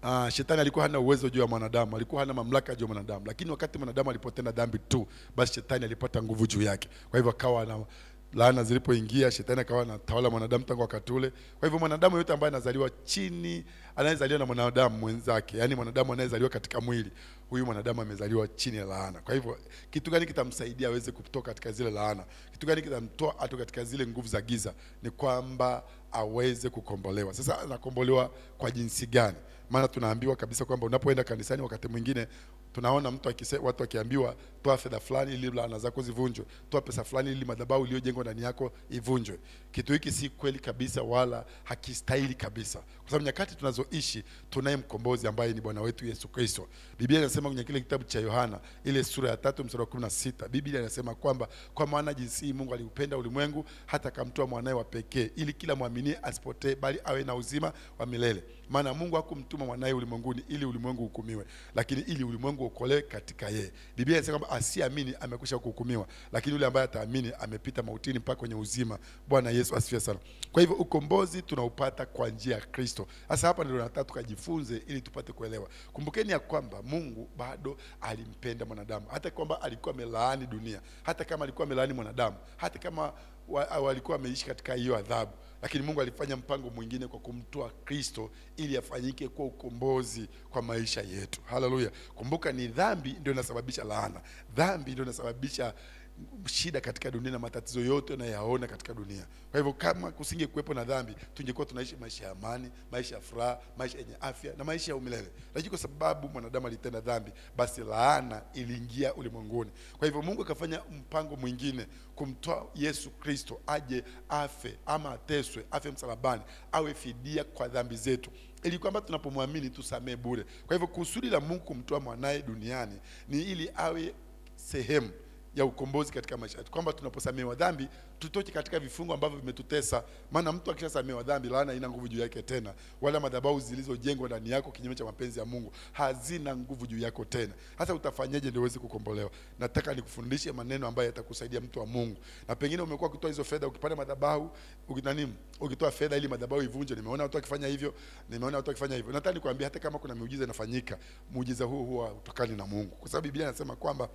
Uh, shetani alikuwa hana uwezo juu ya mwanadamu, alikuwa hana mamlaka juu ya mwanadamu, lakini wakati mwanadamu alipotenda dhambi tu, basi shetani alipata nguvu juu yake. Kwa hivyo akawa na laana zilipoingia, shetani akawa anatawala mwanadamu tangu wakati ule. Kwa hivyo mwanadamu yote ambaye anazaliwa chini, anayezaliwa na mwanadamu mwenzake, yani mwanadamu anayezaliwa katika mwili, huyu mwanadamu amezaliwa chini ya laana. Kwa hivyo kitu gani kitamsaidia aweze kutoka katika zile laana? Kitu gani kitamtoa atoka katika zile nguvu za giza? Ni kwamba aweze kukombolewa. Sasa anakombolewa kwa jinsi gani? Maana tunaambiwa kabisa kwamba unapoenda kanisani, wakati mwingine tunaona mtu akise, watu wakiambiwa toa fedha fulani ili laana zako zivunjwe, toa pesa fulani ili madhabahu iliyojengwa ndani yako ivunjwe. Kitu hiki si kweli kabisa, wala hakistahili kabisa, kwa sababu nyakati tunazoishi tunaye mkombozi ambaye ni Bwana wetu Yesu Kristo. Biblia inasema kwenye kile kitabu cha Yohana ile sura ya tatu mstari wa kumi na sita Biblia inasema kwamba kwa maana jinsi hii Mungu aliupenda ulimwengu hata akamtoa mwanaye wa pekee, ili kila mwaminie asipotee, bali awe na uzima wa milele. Maana Mungu hakumtuma mwanaye ulimwenguni ili ulimwengu hukumiwe, lakini ili ulimwengu uokolewe katika yeye. Biblia inasema kwamba asiamini amekwisha kuhukumiwa, lakini yule ambaye ataamini amepita mautini mpaka kwenye uzima. Bwana Yesu asifiwe sana. Kwa hivyo ukombozi tunaupata kwa njia ya Kristo. Sasa hapa ndio nataka tukajifunze ili tupate kuelewa. Kumbukeni ya kwamba Mungu bado alimpenda mwanadamu, hata kwamba alikuwa amelaani dunia, hata kama alikuwa amelaani mwanadamu, hata kama wa, walikuwa wameishi katika hiyo adhabu, lakini Mungu alifanya mpango mwingine kwa kumtoa Kristo ili afanyike kuwa ukombozi kwa maisha yetu. Haleluya! Kumbuka, ni dhambi ndio inasababisha laana, dhambi ndio inasababisha shida katika dunia na matatizo yote unayaona katika dunia. Kwa hivyo kama kusinge kuwepo na dhambi, tungekuwa tunaishi maisha ya amani, maisha ya furaha, maisha yenye afya na maisha ya umilele. Lakini kwa sababu mwanadamu alitenda dhambi, basi laana iliingia ulimwenguni. Kwa hivyo Mungu akafanya mpango mwingine kumtoa Yesu Kristo aje afe ama ateswe, afe msalabani, awe fidia kwa dhambi zetu ili kwamba tunapomwamini tusamee bure. Kwa hivyo kusudi la Mungu kumtoa mwanaye duniani ni ili awe sehemu ya ukombozi katika maisha yetu, kwamba tunaposamehewa dhambi tutoke katika vifungo ambavyo vimetutesa. Maana mtu akishasamehewa dhambi, laana haina nguvu juu yake tena, wala madhabahu zilizojengwa ndani yako kinyume cha mapenzi ya Mungu hazina nguvu juu yako tena. Hasa utafanyeje ndio uweze kukombolewa? Nataka nikufundishe maneno ambayo yatakusaidia mtu wa Mungu, na pengine umekuwa ukitoa hizo fedha, ukipanda madhabahu ukinani, ukitoa fedha ili madhabahu ivunje. Nimeona watu wakifanya hivyo, nimeona watu wakifanya hivyo. Nataka nikwambie, hata kama kuna miujiza inafanyika, muujiza huo huwa utokani na Mungu, kwa sababu Biblia inasema kwamba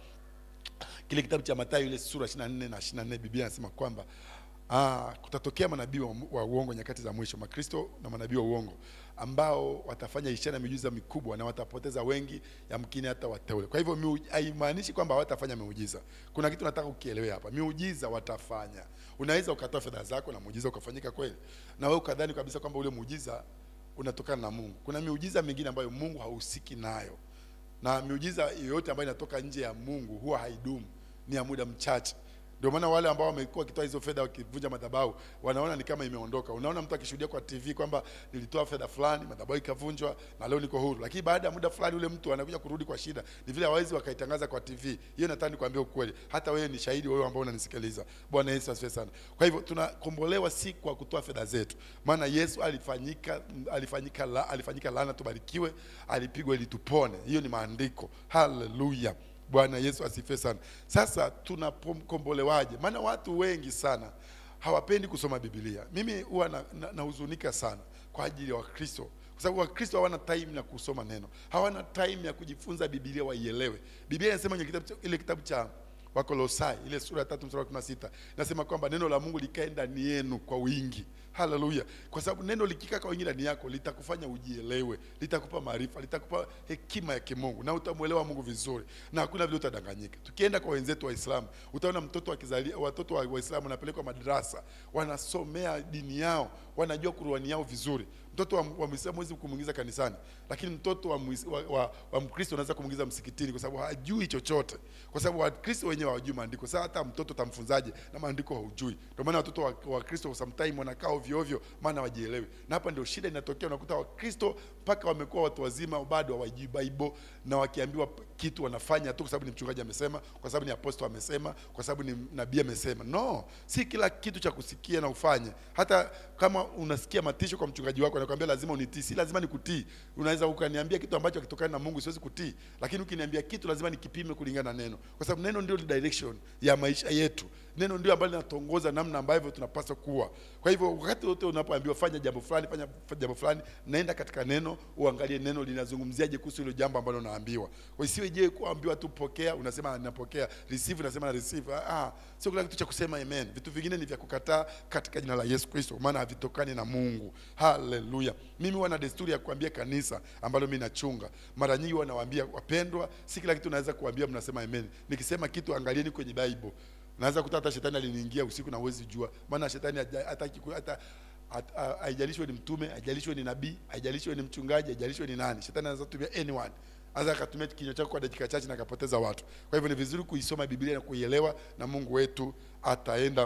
kile kitabu cha Mathayo ile sura 24 na 24, Biblia inasema kwamba ah, kutatokea manabii wa, wa uongo nyakati za mwisho, Makristo na manabii wa uongo ambao watafanya ishara na miujiza mikubwa na watapoteza wengi, yamkini hata wateule. Kwa hivyo miu- haimaanishi kwamba hawatafanya miujiza. Kuna kitu nataka ukielewe hapa, miujiza watafanya. Unaweza ukatoa fedha zako na muujiza ukafanyika kweli, na wewe ukadhani kabisa kwamba ule muujiza unatokana na Mungu. Kuna miujiza mingine ambayo Mungu hahusiki nayo na miujiza yoyote ambayo inatoka nje ya Mungu huwa haidumu, ni ya muda mchache. Ndio maana wale ambao wamekuwa wakitoa hizo fedha wakivunja madhabahu wanaona ni kama imeondoka. Unaona mtu akishuhudia kwa TV kwamba nilitoa fedha fulani, madhabahu ikavunjwa na leo niko huru, lakini baada ya muda fulani ule mtu anakuja kurudi kwa shida. Ni vile hawezi wakaitangaza kwa TV. Hiyo nataka nikwambie ukweli, hata wewe ni shahidi, wewe ambao unanisikiliza. Bwana Yesu asifiwe sana. Kwa hivyo tunakombolewa si kwa kutoa fedha zetu, maana Yesu alifanyika alifanyika la, alifanyika laana tubarikiwe, alipigwa ili tupone. Hiyo ni maandiko. Haleluya. Bwana Yesu asifiwe sana. Sasa tunakombolewaje? Maana watu wengi sana hawapendi kusoma Biblia. Mimi huwa nahuzunika na, nahuzunika sana kwa ajili ya Wakristo kwa sababu Wakristo hawana time ya kusoma neno, hawana time ya kujifunza Biblia waielewe. Biblia inasema kwenye kitabu cha- ile kitabu cha Wakolosai ile sura ya tatu mstari wa kumi na sita nasema kwamba neno la Mungu likae ndani yenu kwa wingi. Haleluya! Kwa sababu neno likikaa kwa wingi ndani yako litakufanya ujielewe, litakupa maarifa, litakupa hekima ya kimungu na utamwelewa Mungu vizuri, na hakuna vile utadanganyika. Tukienda kwa wenzetu Waislamu, utaona mtoto akizalia, watoto wa Waislamu wanapelekwa madrasa, wanasomea dini yao, wanajua Qur'ani yao vizuri. Mtoto wa, wa Muislamu huwezi kumwingiza kanisani, lakini mtoto wa, Muis- wa, wa, wa Mkristo unaweza kumwingiza msikitini, kwa sababu hajui chochote, kwa sababu Wakristo wenyewe hawajui maandiko. Sasa hata mtoto utamfunzaje na maandiko haujui? Ndio maana watoto wa, wa Kristo sometimes wanakaa ovyo ovyo, maana wajielewi, na hapa ndio shida inatokea. Unakuta Wakristo mpaka wamekuwa watu wazima bado hawajui Bible, na wakiambiwa kitu wanafanya tu kwa sababu ni mchungaji amesema, kwa sababu ni apostol amesema, kwa sababu ni nabii amesema. No, si kila kitu cha kusikia na ufanye. Hata kama unasikia matisho kwa mchungaji wako anakuambia lazima unitii. Si lazima nikutii. Unaweza ukaniambia kitu ambacho hakitokani na Mungu, siwezi kutii, lakini ukiniambia kitu lazima nikipime kulingana na neno, kwa sababu neno ndio direction ya maisha yetu. Neno ndio ambalo linatuongoza namna ambavyo tunapaswa kuwa. Kwa hivyo wakati wote unapoambiwa fanya jambo fulani, fanya jambo fulani, naenda katika neno, uangalie neno linazungumziaje kuhusu hilo jambo ambalo unaambiwa. Kwa hiyo isiwe je kuambiwa tu pokea, unasema ninapokea, receive unasema na receive. Ah, sio kila kitu cha kusema amen. Vitu vingine ni vya kukataa katika jina la Yesu Kristo, maana havitokani na Mungu. Haleluya. Mimi huwa na desturi ya kuambia kanisa ambalo mimi nachunga, mara nyingi huwa nawaambia wapendwa, si kila kitu naweza kuambia mnasema amen. Nikisema kitu angalieni kwenye Bible. Naweza kuta hata shetani aliniingia usiku na huwezi jua, maana shetani haja- hataki ku- hata hat- ha- haijalishwe ni mtume, haijalishwe ni nabii, haijalishwe ni mchungaji, haijalishwe ni nani. Shetani anaweza kutumia anyone anaweza akatumia kinywa chako kwa dakika chache na akapoteza watu. Kwa hivyo ni vizuri kuisoma Biblia na kuielewa, na Mungu wetu ataenda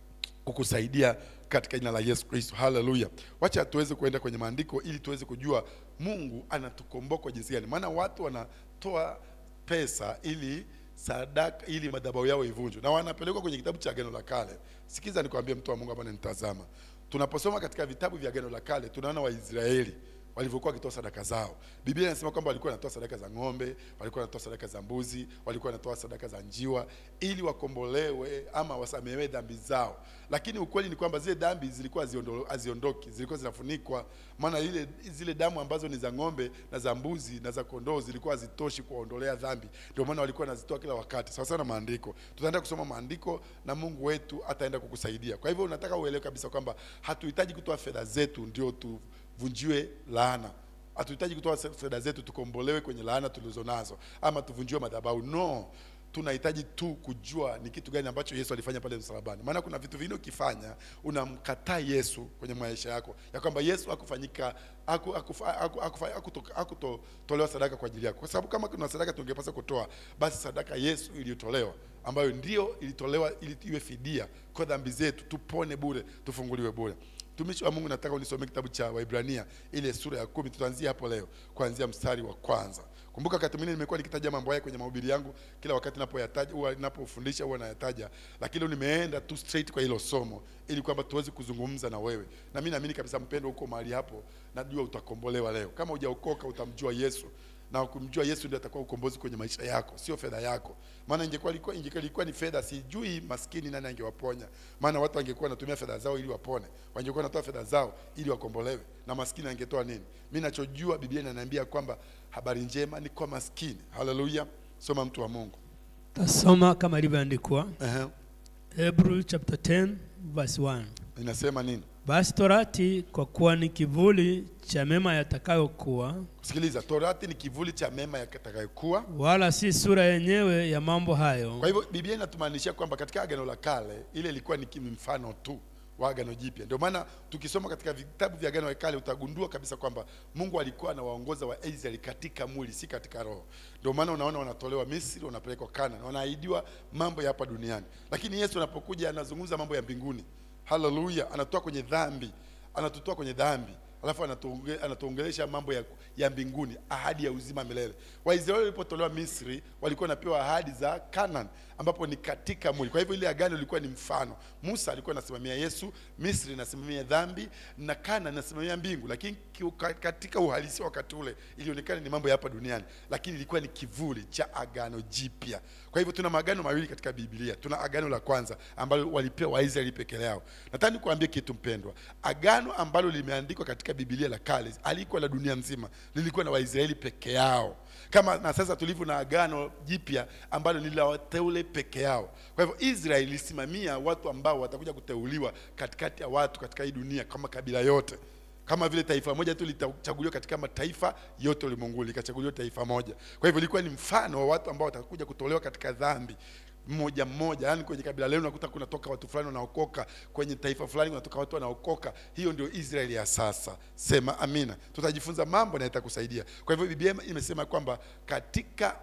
kukusaidia katika jina la Yesu Kristo. Haleluya! Wacha tuweze kuenda kwenye maandiko ili tuweze kujua Mungu anatukomboa kwa jinsi gani, maana watu wanatoa pesa ili sadaka ili madhabahu yao ivunjwe na wanapelekwa kwenye kitabu cha Agano la Kale. Sikiza nikwambie, mtu wa Mungu ambaye nitazama, tunaposoma katika vitabu vya Agano la Kale tunaona Waisraeli walivyokuwa wakitoa sadaka zao. Biblia inasema kwamba walikuwa wanatoa sadaka za ng'ombe, walikuwa wanatoa sadaka za mbuzi, walikuwa wanatoa sadaka za njiwa ili wakombolewe ama wasamehewe dhambi zao. Lakini ukweli ni kwamba zile dhambi zilikuwa haziondo- haziondoki, zilikuwa zinafunikwa, maana ile zile damu ambazo ni za ng'ombe na za mbuzi na za kondoo zilikuwa hazitoshi kuwaondolea dhambi. Ndio maana walikuwa wanazitoa kila wakati, sawa sawa na maandiko. Tutaenda kusoma maandiko na Mungu wetu ataenda kukusaidia. Kwa hivyo unataka uelewe kabisa kwamba hatuhitaji kutoa fedha zetu ndio tuvunjiwe laana. Hatuhitaji kutoa fedha zetu tukombolewe kwenye laana tulizo nazo ama tuvunjiwe madhabahu. No, tunahitaji tu kujua ni kitu gani ambacho Yesu alifanya pale msalabani. Maana kuna vitu vingine ukifanya unamkataa Yesu kwenye maisha yako, ya kwamba Yesu hakufanyika haku- hakufa- haku- hakufa- hakuto- hakutolewa sadaka kwa ajili yako, kwa sababu kama kuna sadaka tungepaswa kutoa, basi sadaka Yesu iliyotolewa ambayo ndio ilitolewa ili iwe fidia kwa dhambi zetu, tupone bure, tufunguliwe bure. Mtumishi wa Mungu, nataka unisomee kitabu cha Waibrania ile sura ya kumi. Tutaanzia hapo leo, kuanzia mstari wa kwanza. Kumbuka wakati mwingine nimekuwa nikitaja mambo haya kwenye mahubiri yangu, kila wakati ninapoyataja huwa ninapofundisha huwa nayataja, lakini leo nimeenda tu straight kwa hilo somo ili kwamba tuweze kuzungumza na wewe, na mimi naamini kabisa mpendo, huko mahali hapo, najua utakombolewa leo. Kama hujaokoka utamjua Yesu na kumjua Yesu ndio atakuwa ukombozi kwenye maisha yako, sio fedha yako. Maana ingekuwa ilikuwa ingekuwa ilikuwa ni fedha, sijui maskini nani angewaponya. Maana watu wangekuwa wanatumia fedha zao ili wapone, wangekuwa wanatoa fedha zao ili wakombolewe, na maskini angetoa nini? Mimi nachojua, Biblia inaniambia kwamba habari njema ni kwa maskini. Haleluya! Soma mtu wa Mungu. Tasoma kama ilivyoandikwa Ehe, Hebrew chapter 10 verse 1. inasema nini? Basi torati kwa kuwa ni kivuli cha mema yatakayokuwa, Sikiliza, Torati ni kivuli cha mema yatakayokuwa. wala si sura yenyewe ya mambo hayo. Kwa hivyo Biblia inatumaanishia kwamba katika agano la kale ile ilikuwa ni mfano tu wa agano jipya. Ndio maana tukisoma katika vitabu vya agano la kale utagundua kabisa kwamba Mungu alikuwa anawaongoza Waisraeli katika mwili, si katika roho. Ndio maana unaona wanatolewa Misri, wanapelekwa Kana, wanaahidiwa mambo ya hapa duniani, lakini Yesu anapokuja anazungumza mambo ya mbinguni. Haleluya, anatoa kwenye dhambi, anatutoa kwenye dhambi alafu anatuonge, anatuongelesha mambo ya, ya mbinguni, ahadi ya uzima milele. Waisraeli walipotolewa Misri walikuwa wanapewa ahadi za Canaan ambapo ni katika mwili. Kwa hivyo ile agano lilikuwa ni mfano. Musa alikuwa anasimamia Yesu, Misri inasimamia dhambi na Canaan inasimamia mbingu, lakini ki- ka- katika uhalisia wakati ule ilionekana ni mambo ya hapa duniani, lakini ilikuwa ni kivuli cha agano jipya. Kwa hivyo tuna maagano mawili katika Biblia. Tuna agano la kwanza ambalo walipewa Waisraeli peke yao. Nataka nikuambie kitu mpendwa, agano ambalo limeandikwa katika Biblia la kale alikuwa la dunia nzima, lilikuwa na Waisraeli peke yao, kama na sasa tulivyo na agano jipya ambalo ni la wateule peke yao. Kwa hivyo Israeli ilisimamia watu ambao watakuja kuteuliwa katikati ya watu katika hii dunia kama kabila yote kama vile taifa moja tu litachaguliwa katika mataifa yote ulimwenguni likachaguliwa taifa moja. Kwa hivyo ilikuwa ni mfano wa watu ambao watakuja kutolewa katika dhambi mmoja mmoja, yaani kwenye kabila lenu unakuta kunatoka watu fulani wanaokoka, kwenye taifa fulani kunatoka watu wanaokoka. Hiyo ndio Israeli ya sasa. Sema amina. Tutajifunza mambo na itakusaidia. Kwa hivyo Biblia imesema kwamba katika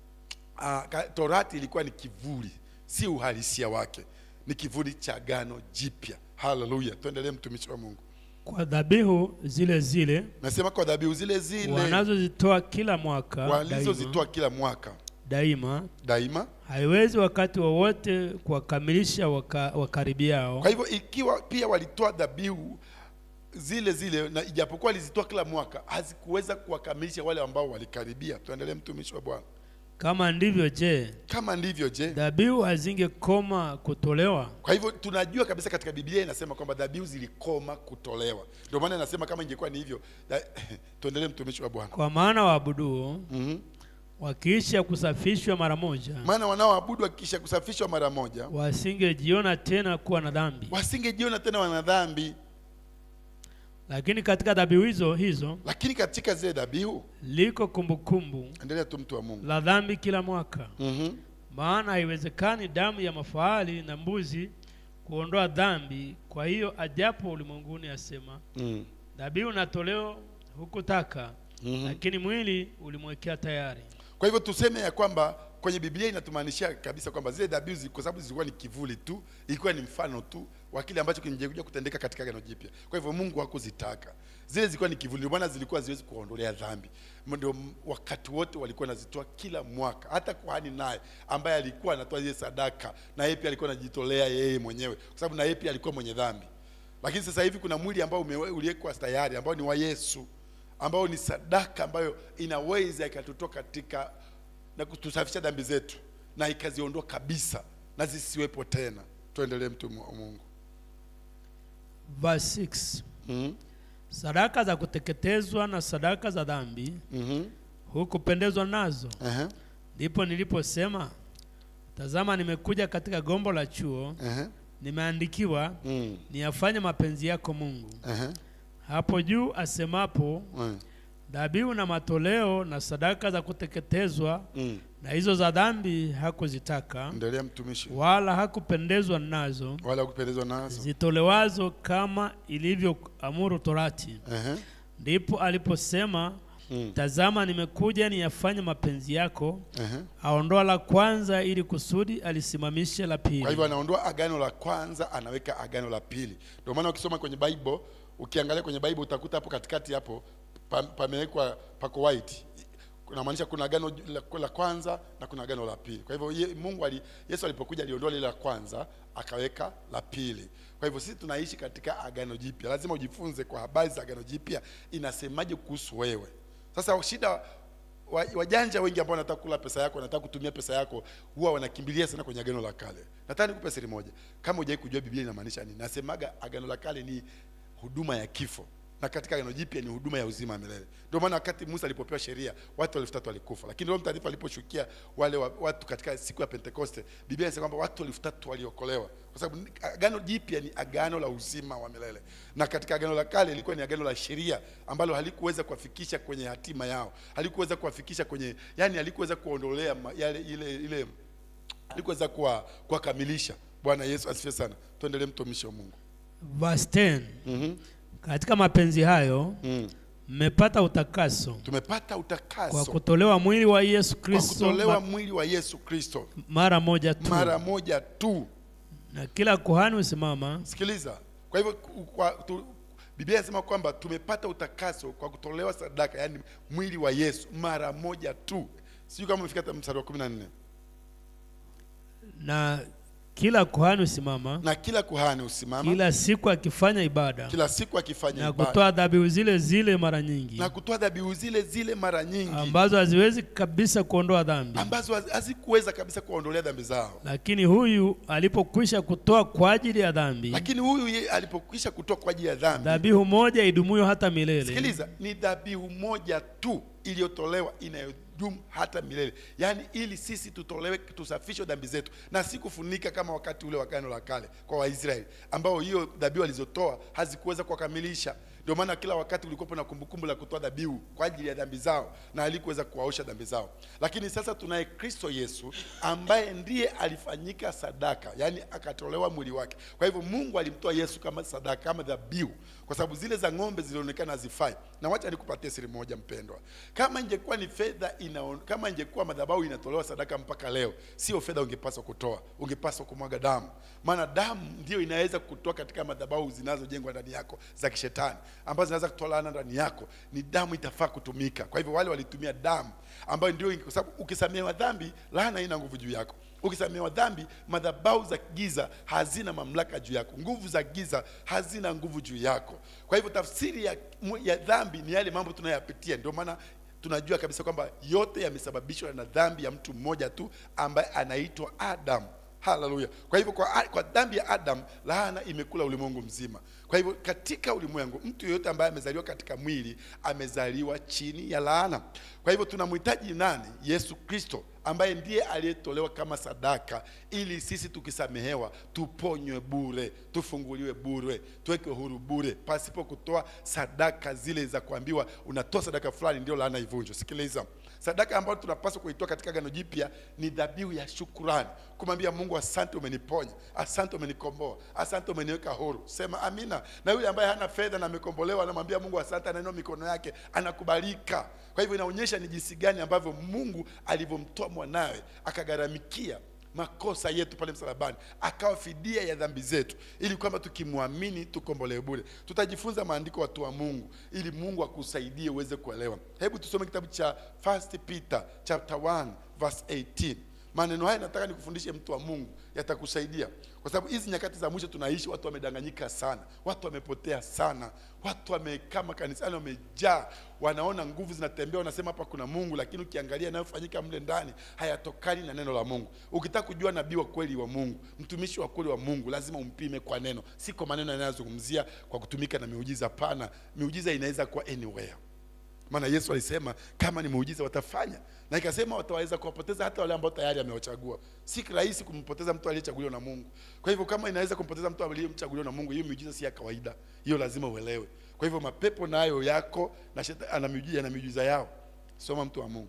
uh, ka, Torati ilikuwa ni kivuli, si uhalisia wake, ni kivuli cha agano jipya. Haleluya, tuendelee, mtumishi wa Mungu. Kwa dhabihu zile zile Nasema kwa dhabihu zile zile wanazozitoa kila mwaka walizozitoa kila mwaka daima, daima. haiwezi wakati wowote kuwakamilisha waka, wakaribiao Kwa hivyo ikiwa pia walitoa dhabihu zile zile na ijapokuwa alizitoa kila mwaka hazikuweza kuwakamilisha wale ambao walikaribia tuendelee mtumishi wa bwana Kama ndivyo, je, kama ndivyo je dhabihu hazingekoma kutolewa? kwa hivyo tunajua kabisa katika biblia inasema kwamba dhabihu zilikoma kutolewa ndio maana inasema kama ingekuwa ni hivyo da- tuendelee mtumishi wa bwana Kwa maana waabuduo mm-hmm. wakiisha kusafishwa mara moja maana wanaoabudu wakisha kusafishwa mara moja wasingejiona tena kuwa na dhambi. wasingejiona tena wana dhambi Lakini katika dhabihu hizo hizo lakini katika zile dhabihu liko kumbukumbu endelea tu mtu wa mungu la dhambi kila mwaka. mm-hmm. Maana haiwezekani damu ya mafahali na mbuzi kuondoa dhambi. Kwa hiyo ajapo ulimwenguni asema, mm. dhabihu na toleo hukutaka, Mhm. lakini mwili ulimwekea tayari. kwa hivyo tuseme ya kwamba kwenye biblia inatumaanishia kabisa kwamba zile dhabihu zi- kwa sababu zilikuwa ni kivuli tu ilikuwa ni mfano tu wa kile ambacho kingekuja kutendeka katika agano jipya kwa hivyo mungu hakuzitaka zile zilikuwa ni kivuli ndio maana zilikuwa ziwezi kuondolea dhambi ndio m- wakati wote walikuwa wanazitoa kila mwaka hata kuhani naye ambaye alikuwa anatoa zile sadaka na yeye pia alikuwa anajitolea yeye mwenyewe kwa sababu na yeye pia alikuwa mwenye dhambi lakini sasa hivi kuna mwili ambao umewe- uliwekwa tayari ambao ni wa yesu ambao ni sadaka ambayo inaweza ikatutoa katika na kutusafisha dhambi zetu na ikaziondoa kabisa na zisiwepo tena tuendelee mtu wa mungu Verse 6. mm-hmm. Sadaka za kuteketezwa na sadaka za dhambi Mm-hmm. hukupendezwa nazo. Uh-huh. Ndipo niliposema, tazama, nimekuja katika gombo la chuo, Uh-huh. nimeandikiwa Mm. niyafanye mapenzi yako Mungu. Uh-huh. Hapo juu asemapo, Mm. dhabihu na matoleo na sadaka za kuteketezwa Mm. na hizo za dhambi hakuzitaka, endelea mtumishi wala hakupendezwa nazo, wala kupendezwa nazo zitolewazo kama ilivyoamuru Torati. uh-huh. Ndipo aliposema, mm. tazama, nimekuja niyafanye mapenzi yako. uh-huh. Aondoa la kwanza ili kusudi alisimamishe la pili. kwa hivyo anaondoa agano la kwanza anaweka agano la pili ndio maana ukisoma kwenye bible ukiangalia kwenye bible utakuta hapo katikati hapo pa- pamewekwa pako white kunamaanisha kuna agano la, la kwanza na kuna agano la pili kwa hivyo ye, mungu ali, yesu alipokuja aliondoa lile la kwanza akaweka la pili kwa hivyo sisi tunaishi katika agano jipya lazima ujifunze kwa habari za agano jipya inasemaje kuhusu wewe sasa shida wa- wajanja wengi ambao wanataka kula pesa yako wanataka kutumia pesa yako huwa wanakimbilia sana kwenye agano la kale nataka nikupe siri moja kama hujai kujua biblia inamaanisha nini nasemaga agano la kale ni huduma ya kifo na katika agano jipya ni huduma ya uzima wa milele ndio maana wakati musa alipopewa sheria watu elfu tatu walikufa lakini roho mtakatifu aliposhukia wale wa, watu katika siku ya pentekoste biblia inasema kwamba watu elfu tatu waliokolewa kwa sababu ni- agano jipya ni agano la uzima wa milele na katika agano la kale ilikuwa ni agano la sheria ambalo halikuweza kuwafikisha kwenye hatima yao halikuweza kuwafikisha kwenye yani halikuweza kuondolea ma- yale ile ile halikuweza kuwa kuwakamilisha bwana yesu asifiwe sana tuendelee mtumishi wa mungu Verse 10. mm-hmm. Katika mapenzi hayo mm. mmepata utakaso tumepata kwa utakaso kutolewa mwili wa Yesu kwa Kristo kutolewa ma- mwili wa yesu kristo mara moja tu, mara moja tu na kila kuhani husimama sikiliza kwa hivyo ku- kwa, tu, biblia inasema kwamba tumepata utakaso kwa kutolewa sadaka yaani mwili wa yesu mara moja tu sijui kama umefika hata mstari wa kumi na nne na kila kuhani husimama na kila kuhani husimama kila siku akifanya ibada kila siku akifanya na ibada kutoa dhabihu zile zile mara nyingi na kutoa dhabihu zile zile mara nyingi ambazo haziwezi kabisa kuondoa dhambi. ambazo haz- hazikuweza kabisa kuwaondolea dhambi zao Lakini huyu alipokwisha kutoa kwa ajili ya dhambi lakini huyu ye alipokwisha kutoa kwa ajili ya dhambi dhabihu moja idumuyo hata milele, sikiliza ni dhabihu moja tu iliyotolewa inayodumu hata milele yaani ili sisi tutolewe tusafishwe dhambi zetu na si kufunika kama wakati ule wa agano la kale kwa waisraeli ambao hiyo dhabihu alizotoa hazikuweza kuwakamilisha ndio maana kila wakati ulikuwepo na kumbukumbu la kutoa dhabihu kwa ajili ya dhambi zao na alikuweza kuwaosha dhambi zao lakini sasa tunaye kristo yesu ambaye ndiye alifanyika sadaka yaani akatolewa mwili wake kwa hivyo mungu alimtoa yesu kama sadaka kama dhabihu kwa sababu zile za ng'ombe zilionekana hazifai na wacha nikupatie siri moja mpendwa kama ingekuwa ni fedha inaon, kama ingekuwa madhabahu inatolewa sadaka mpaka leo sio fedha ungepaswa kutoa ungepaswa kumwaga damu maana damu ndio inaweza kutoa katika madhabahu zinazojengwa ndani yako za kishetani ambazo zinaweza kutoa laana ndani yako ni damu itafaa kutumika kwa hivyo wale walitumia damu ambayo ndio kwa sababu ukisamehewa dhambi laana haina nguvu juu yako ukisamehewa dhambi madhabahu za giza hazina mamlaka juu yako nguvu za giza hazina nguvu juu yako kwa hivyo tafsiri ya, ya dhambi ni yale mambo tunayoyapitia ndio maana tunajua kabisa kwamba yote yamesababishwa na dhambi ya mtu mmoja tu ambaye anaitwa adamu haleluya kwa hivyo kwa, kwa dhambi ya adam laana imekula ulimwengu mzima kwa hivyo katika ulimwengu mtu yeyote ambaye amezaliwa katika mwili amezaliwa chini ya laana kwa hivyo tunamhitaji nani yesu kristo ambaye ndiye aliyetolewa kama sadaka ili sisi tukisamehewa tuponywe bure tufunguliwe bure tuwekwe huru bure pasipo kutoa sadaka zile za kuambiwa unatoa sadaka fulani ndio laana ivunjwe sikiliza sadaka ambayo tunapaswa kuitoa katika gano jipya ni dhabihu ya shukurani kumwambia mungu asante umeniponya asante umenikomboa asante umeniweka huru sema amina na yule ambaye hana fedha na amekombolewa anamwambia mungu asante anainua mikono yake anakubalika kwa hivyo inaonyesha ni jinsi gani ambavyo mungu alivyomtoa mwanawe akagharamikia makosa yetu pale msalabani akawa fidia ya dhambi zetu ili kwamba tukimwamini tukombolewe bure tutajifunza maandiko watu wa mungu ili mungu akusaidie uweze kuelewa hebu tusome kitabu cha first peter chapter 1 verse 18 maneno haya nataka nikufundishe mtu wa mungu yatakusaidia kwa sababu hizi nyakati za mwisho tunaishi watu wamedanganyika sana watu wamepotea sana watu wamekaa makanisani wamejaa wanaona nguvu zinatembea wanasema hapa kuna mungu lakini ukiangalia yanayofanyika mle ndani hayatokani na neno la mungu ukitaka kujua nabii wa kweli wa mungu mtumishi wa kweli wa mungu lazima umpime kwa neno si kwa maneno yanayozungumzia kwa kutumika na miujiza hapana miujiza inaweza kuwa anywhere maana yesu alisema kama ni muujiza watafanya na ikasema wataweza kuwapoteza hata wale ambao tayari amewachagua si rahisi kumpoteza mtu aliyechaguliwa na mungu kwa hivyo kama inaweza kumpoteza mtu aliyemchaguliwa na mungu hiyo miujiza si ya kawaida hiyo lazima uelewe kwa hivyo mapepo nayo yako na shetani ana miujiza na miujiza yao soma mtu wa mungu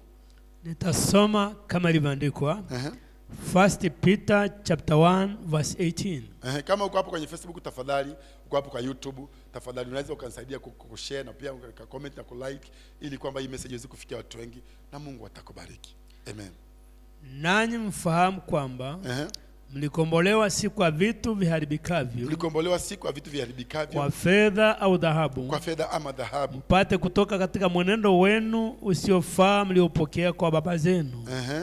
nitasoma kama ilivyoandikwa Ehe. First Peter chapter 1 verse 18 Ehe, kama uko hapo kwenye facebook tafadhali uko hapo kwa youtube tafadhali unaweza ukanisaidia ku- ku- kushare na pia uka comment na kulike ili kwamba hii message iweze kufikia watu wengi na mungu atakubariki amen nanyi mfahamu kwamba Ehe. mlikombolewa si kwa vitu viharibikavyo mlikombolewa si kwa vitu viharibikavyo kwa fedha au dhahabu kwa fedha ama dhahabu mpate kutoka katika mwenendo wenu usiofaa mliopokea kwa baba zenu Ehe.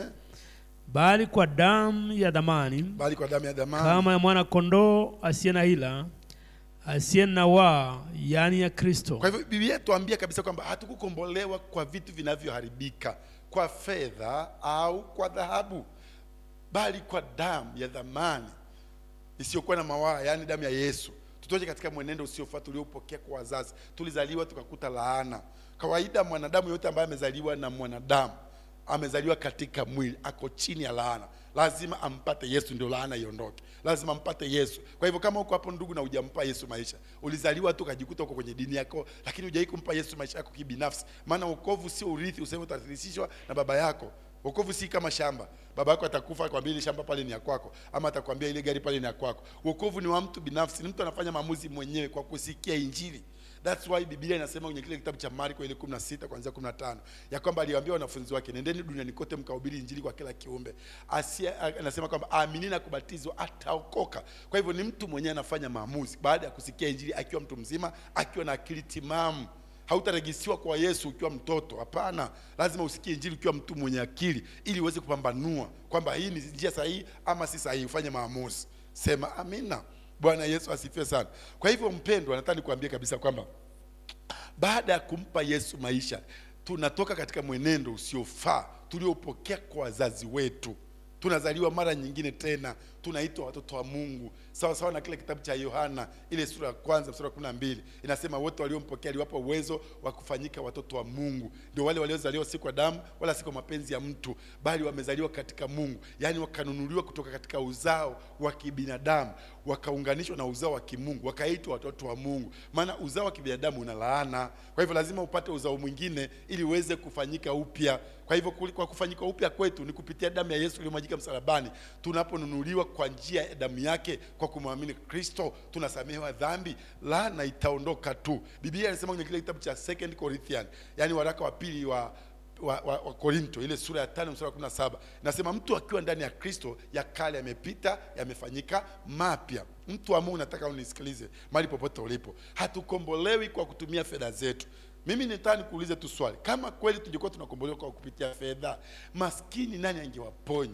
bali kwa damu ya dhamani bali kwa damu ya dhamani kama ya mwana kondoo asiye na hila asiye na waa yaani ya kristo kwa hivyo biblia tuambia kabisa kwamba hatukukombolewa kwa vitu vinavyoharibika kwa fedha au kwa dhahabu bali kwa damu ya dhamani isiyokuwa na mawaa yaani damu ya yesu tutoke katika mwenendo usiofaa tuliopokea kwa wazazi tulizaliwa tukakuta laana kawaida mwanadamu yote ambaye amezaliwa na mwanadamu amezaliwa katika mwili ako chini ya laana lazima ampate yesu ndio laana iondoke lazima ampate yesu kwa hivyo kama uko hapo ndugu na hujampa yesu maisha ulizaliwa tu ukajikuta uko kwenye dini yako lakini hujai kumpa yesu maisha yako kibinafsi maana wokovu sio urithi useme utarithishwa na baba yako wokovu si kama shamba baba yako atakufa akwambia ile shamba pale ni ya kwako ama atakwambia ile gari pale ni ya kwako wokovu ni wa mtu binafsi ni mtu anafanya maamuzi mwenyewe kwa kusikia injili That's why Biblia inasema kwenye kile kitabu cha Marko ile 16 kuanzia 15 ya kwamba aliwaambia wanafunzi wake, nendeni duniani kote mkahubiri injili kwa kila kiumbe. Asia anasema kwamba aamini na kubatizwa ataokoka. Kwa hivyo ni mtu mwenyewe anafanya maamuzi baada ya kusikia injili akiwa mtu mzima, akiwa na akili timamu. Hautarejisiwa kwa Yesu ukiwa mtoto. Hapana, lazima usikie injili ukiwa mtu mwenye akili, ili uweze kupambanua kwamba hii ni njia sahihi ama si sahihi, ufanye maamuzi. Sema amina. Bwana Yesu asifiwe sana. Kwa hivyo mpendwa, nataka nikuambie kabisa kwamba baada ya kumpa Yesu maisha, tunatoka katika mwenendo usiofaa tuliopokea kwa wazazi wetu. Tunazaliwa mara nyingine tena, tunaitwa watoto wa Mungu, sawa sawa na kile kitabu cha Yohana ile sura ya kwanza mstari wa kumi na mbili inasema wote waliompokea aliwapa uwezo wa kufanyika watoto wa Mungu. Ndio wale waliozaliwa si kwa damu wala si kwa mapenzi ya mtu, bali wamezaliwa katika Mungu, yaani wakanunuliwa kutoka katika uzao wa kibinadamu, wakaunganishwa na uzao wa kimungu, wakaitwa watoto wa Mungu. Maana uzao wa kibinadamu una laana, kwa hivyo lazima upate uzao mwingine ili uweze kufanyika upya. Kwa hivyo kuli- kwa kufanyika upya kwetu ni kupitia damu ya Yesu iliyomwagika msalabani, tunaponunuliwa kwa njia ya damu yake, kwa kumwamini Kristo tunasamehewa dhambi, laana itaondoka tu. Biblia inasema kwenye kile kitabu cha Second Corinthians, yani waraka wa pili wa wa, wa, wa Korinto ile sura ya tano mstari wa kumi na saba nasema mtu akiwa ndani ya Kristo ya kale yamepita yamefanyika mapya. Mtu wa Mungu, nataka unisikilize mahali popote ulipo, hatukombolewi kwa kutumia fedha zetu. Mimi nitaka nikuulize tu swali, kama kweli tungekuwa tunakombolewa kwa kupitia fedha, maskini nani angewaponya?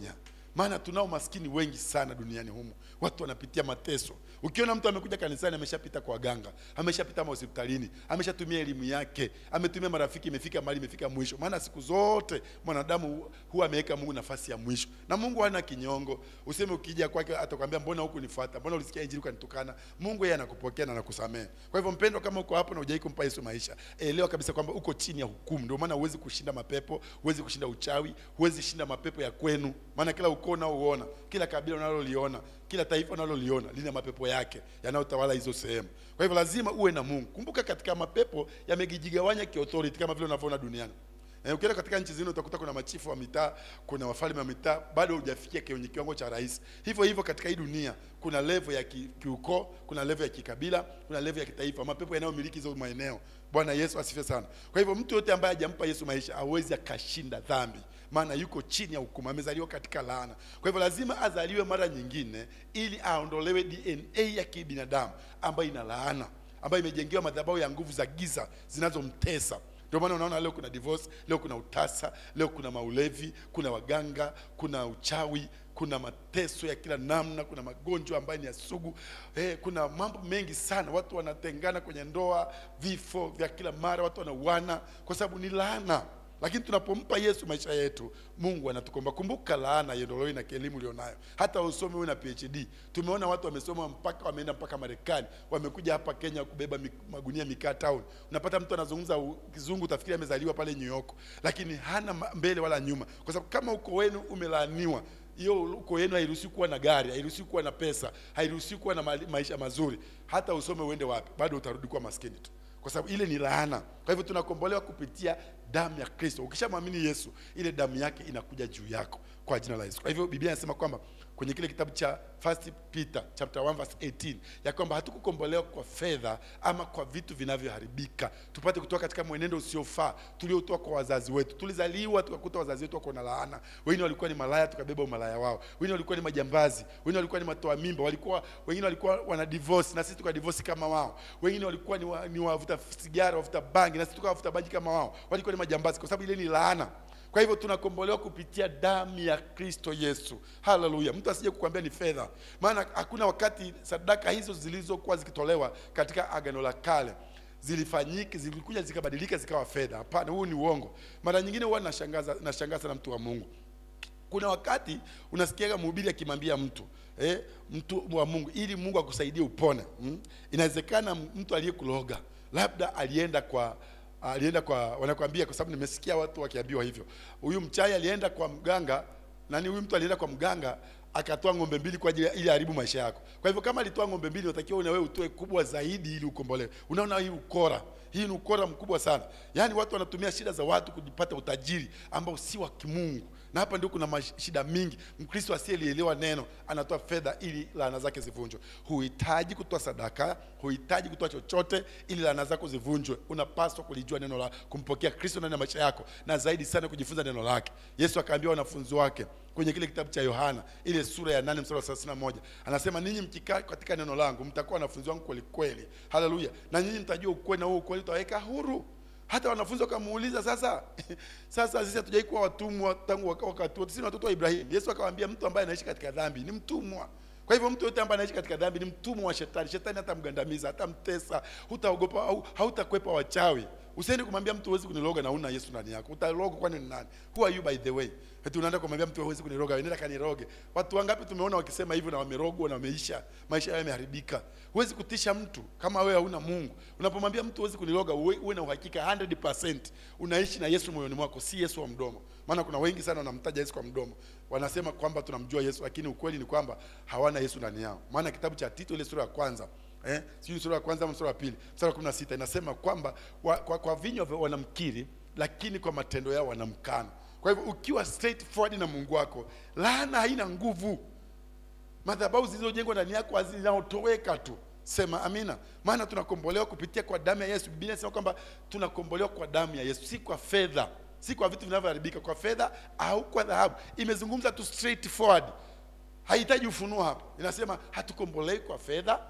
maana tunao maskini wengi sana duniani humu watu wanapitia mateso ukiona mtu amekuja kanisani ameshapita kwa waganga ameshapita mahospitalini ameshatumia elimu yake ametumia marafiki imefika mahali imefika mwisho maana siku zote mwanadamu huwa ameweka mungu nafasi ya mwisho na mungu hana kinyongo useme ukija kwake atakwambia mbona huku nifuata mbona ulisikia injili ukanitukana mungu yeye anakupokea na anakusamehe kwa hivyo mpendwa kama uko hapo na hujai kumpa yesu maisha elewa kabisa kwamba uko chini ya hukumu ndio maana huwezi kushinda mapepo huwezi kushinda uchawi huwezi shinda mapepo ya kwenu maana kila ukoo unaouona kila kabila unaloliona kila taifa unaloliona lina mapepo yake yanayotawala hizo sehemu kwa hivyo lazima uwe na mungu kumbuka katika mapepo yamejigawanya kiauthority kama vile unavyoona duniani Eh, ukienda katika nchi zingine utakuta kuna machifu wa mitaa, kuna wafalme wa mitaa, bado hujafikia kwenye kiwango cha rais. Hivyo hivyo katika hii dunia kuna level ya ki, kiukoo, kuna level ya kikabila, kuna level ya kitaifa, mapepo yanayomiliki hizo maeneo. Bwana Yesu asifiwe sana. Kwa hivyo mtu yote ambaye hajampa Yesu maisha hawezi akashinda dhambi, maana yuko chini ya hukumu, amezaliwa katika laana. Kwa hivyo lazima azaliwe mara nyingine ili aondolewe DNA ya kibinadamu ambayo ina laana, ambayo imejengewa madhabahu ya nguvu za giza zinazomtesa ndio maana unaona leo kuna divorce, leo kuna utasa, leo kuna maulevi, kuna waganga, kuna uchawi, kuna mateso ya kila namna, kuna magonjwa ambayo ni ya sugu. Eh, kuna mambo mengi sana, watu wanatengana kwenye ndoa, vifo vya kila mara, watu wanauana kwa sababu ni laana. Lakini tunapompa Yesu maisha yetu, Mungu anatukomba. Kumbuka laana iondolowe na elimu ulionayo. Hata usome uwe na PhD. Tumeona watu wamesoma mpaka wameenda mpaka Marekani, wamekuja hapa Kenya kubeba mi- magunia mikaa town. Unapata mtu anazungumza u- kizungu utafikiri amezaliwa pale New York, lakini hana ma- mbele wala nyuma, kwa sababu kama uko wenu umelaaniwa hiyo uko yenu hairuhusiwi kuwa na gari, hairuhusiwi kuwa na pesa, hairuhusiwi kuwa na mali- maisha mazuri. Hata usome uende wapi, bado utarudi kuwa maskini tu, kwa sababu ile ni laana. Kwa hivyo tunakombolewa kupitia damu ya Kristo. Ukishamwamini Yesu, ile damu yake inakuja juu yako kwa jina la Yesu. Kwa hivyo Biblia inasema kwamba kwenye kile kitabu cha First Peter chapter 1 verse 18 ya kwamba hatukukombolewa kwa fedha ama kwa vitu vinavyoharibika, tupate kutoka katika mwenendo usiofaa tuliotoa kwa wazazi wetu. Tulizaliwa tukakuta wazazi wetu wako na laana, wengine walikuwa ni malaya, tukabeba umalaya wao, wengine walikuwa ni majambazi, wengine walikuwa ni matoa mimba, walikuwa wengine walikuwa wana divorce na sisi tukadivorce kama wao, wengine walikuwa ni, wa, ni wavuta sigara, wavuta bangi na sisi tukawavuta bangi kama wao, walikuwa ni majambazi, kwa sababu ile ni laana. Kwa hivyo tunakombolewa kupitia damu ya Kristo Yesu. Haleluya! Mtu asije kukwambia ni fedha, maana hakuna wakati sadaka hizo zilizokuwa zikitolewa katika agano la kale zilifanyika zilikuja zikabadilika zikawa fedha. Hapana, huu ni uongo. Mara nyingine huwa nashangaza nashangaza na mtu wa Mungu kuna wakati unasikiaga mhubiri akimwambia mtu eh, mtu wa Mungu ili Mungu akusaidie upone mm? Inawezekana mtu aliyekuloga labda alienda kwa alienda kwa wanakwambia, kwa sababu nimesikia watu wakiambiwa hivyo, huyu mchai alienda kwa mganga nani, huyu mtu alienda kwa mganga akatoa ng'ombe mbili kwa ajili ya- ili haribu maisha yako. Kwa hivyo kama alitoa ng'ombe mbili, unatakiwa na wewe utoe kubwa zaidi ili ukombolewe. Unaona hii ukora, hii ni ukora mkubwa sana. Yaani watu wanatumia shida za watu kujipata utajiri ambao si wa kimungu na hapa ndio kuna mash- shida mingi. Mkristo asiyelielewa neno anatoa fedha ili laana zake zivunjwe. Huhitaji kutoa sadaka, huhitaji kutoa chochote ili laana zako zivunjwe. Unapaswa kulijua neno la kumpokea Kristo ndani ya maisha yako, na zaidi sana kujifunza neno lake. Yesu akaambia wanafunzi wake kwenye kile kitabu cha Yohana ile sura ya 8 mstari wa 31 anasema, ninyi mkikaa katika neno langu mtakuwa wanafunzi wangu kweli kweli. Haleluya! Na nyinyi mtajua ukweli, na huo ukweli utaweka huru hata wanafunzi wakamuuliza sasa sasa sisi hatujai kuwa watumwa tangu waka- wakati wote sisi ni watoto wa ibrahimu yesu akawaambia mtu ambaye anaishi katika dhambi ni mtumwa kwa hivyo mtu yote ambaye anaishi katika dhambi ni mtumwa wa shetani shetani hatamgandamiza hatamtesa hutaogopa au hautakwepa wachawi usiende kumwambia mtu huwezi kuniroga na una yesu ndani yako utaroga kwani ni nani who are you by the way eti unaenda kumwambia mtu huwezi kuniroga nenda kaniroge watu wangapi tumeona wakisema hivyo na wamerogwa na wameisha maisha yao yameharibika huwezi kutisha mtu kama wewe hauna mungu unapomwambia mtu huwezi kuniroga uwe, uwe na uhakika 100% unaishi na yesu moyoni mwako si yesu wa mdomo maana kuna wengi sana wanamtaja yesu kwa mdomo wanasema kwamba tunamjua yesu lakini ukweli ni kwamba hawana yesu ndani yao maana kitabu cha tito ile sura ya kwanza eh, sijui sura ya kwanza ama sura ya pili sura ya kumi na sita inasema kwamba wa, kwa, kwa vinywa vyao wanamkiri lakini kwa matendo yao wanamkana kwa hivyo ukiwa straightforward na mungu wako laana haina nguvu madhabahu zilizojengwa ndani yako hazinaotoweka tu sema amina maana tunakombolewa kupitia kwa damu ya yesu biblia inasema kwamba tunakombolewa kwa damu ya yesu si kwa fedha si kwa vitu vinavyoharibika kwa fedha au kwa dhahabu imezungumza tu straightforward hahitaji ufunuo hapa inasema hatukombolei kwa fedha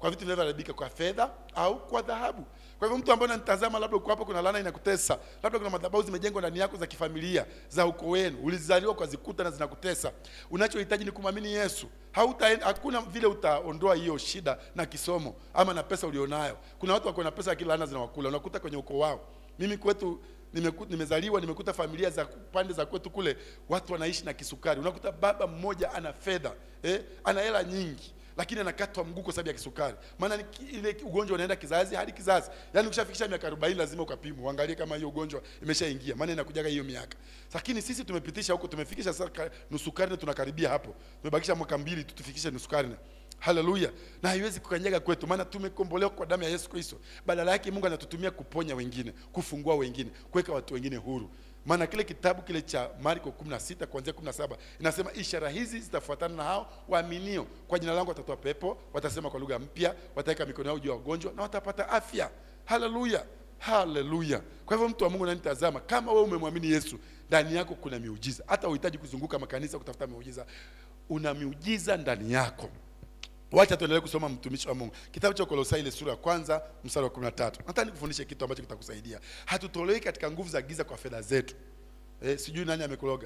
kwa vitu vinavyoharibika kwa fedha au kwa dhahabu kwa hivyo mtu ambaye unanitazama labda uko hapo kuna laana inakutesa labda kuna madhabahu zimejengwa ndani yako za kifamilia za ukoo wenu ulizaliwa kwa zikuta na zinakutesa unachohitaji ni kumwamini yesu Hautaenda, hakuna vile utaondoa hiyo shida na kisomo ama na pesa ulionayo kuna watu wako na pesa lakini laana zinawakula unakuta kwenye ukoo wao mimi kwetu nimeku, nimezaliwa nimekuta familia za pande za kwetu kule watu wanaishi na kisukari unakuta baba mmoja ana fedha eh, ana hela nyingi lakini anakatwa mguu kwa sababu ya kisukari maana ni ki- ile ugonjwa unaenda kizazi hadi kizazi yaani ukishafikisha miaka 40 lazima ukapimwa uangalie kama hiyo ugonjwa imeshaingia maana inakujaga hiyo miaka lakini sisi tumepitisha huko tumefikisha sasa ka- nusu karne tunakaribia hapo tumebakisha mwaka mbili tu tufikishe nusu karne haleluya na haiwezi kukanyaga kwetu maana tumekombolewa kwa damu ya yesu kristo badala yake mungu anatutumia kuponya wengine kufungua wengine kuweka watu wengine huru maana kile kitabu kile cha marko 16 kuanzia 17 inasema ishara hizi zitafuatana na hao waaminio kwa jina langu watatoa pepo watasema kwa lugha mpya wataweka mikono yao juu ya wagonjwa na watapata afya haleluya haleluya kwa hivyo mtu wa mungu nanitazama kama wewe umemwamini yesu ndani yako kuna miujiza hata uhitaji kuzunguka makanisa kutafuta miujiza una miujiza ndani yako wacha tuendelee kusoma mtumishi wa mungu kitabu cha kolosai ile sura ya kwanza mstari wa 13 nataka nikufundishe kitu ambacho kitakusaidia hatutolewi katika nguvu za giza kwa fedha zetu eh, sijui nani amekuloga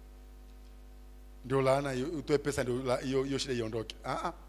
ndio laana hiyo- utoe pesa ndio la- hiyo hiyo shida iondoke ah ah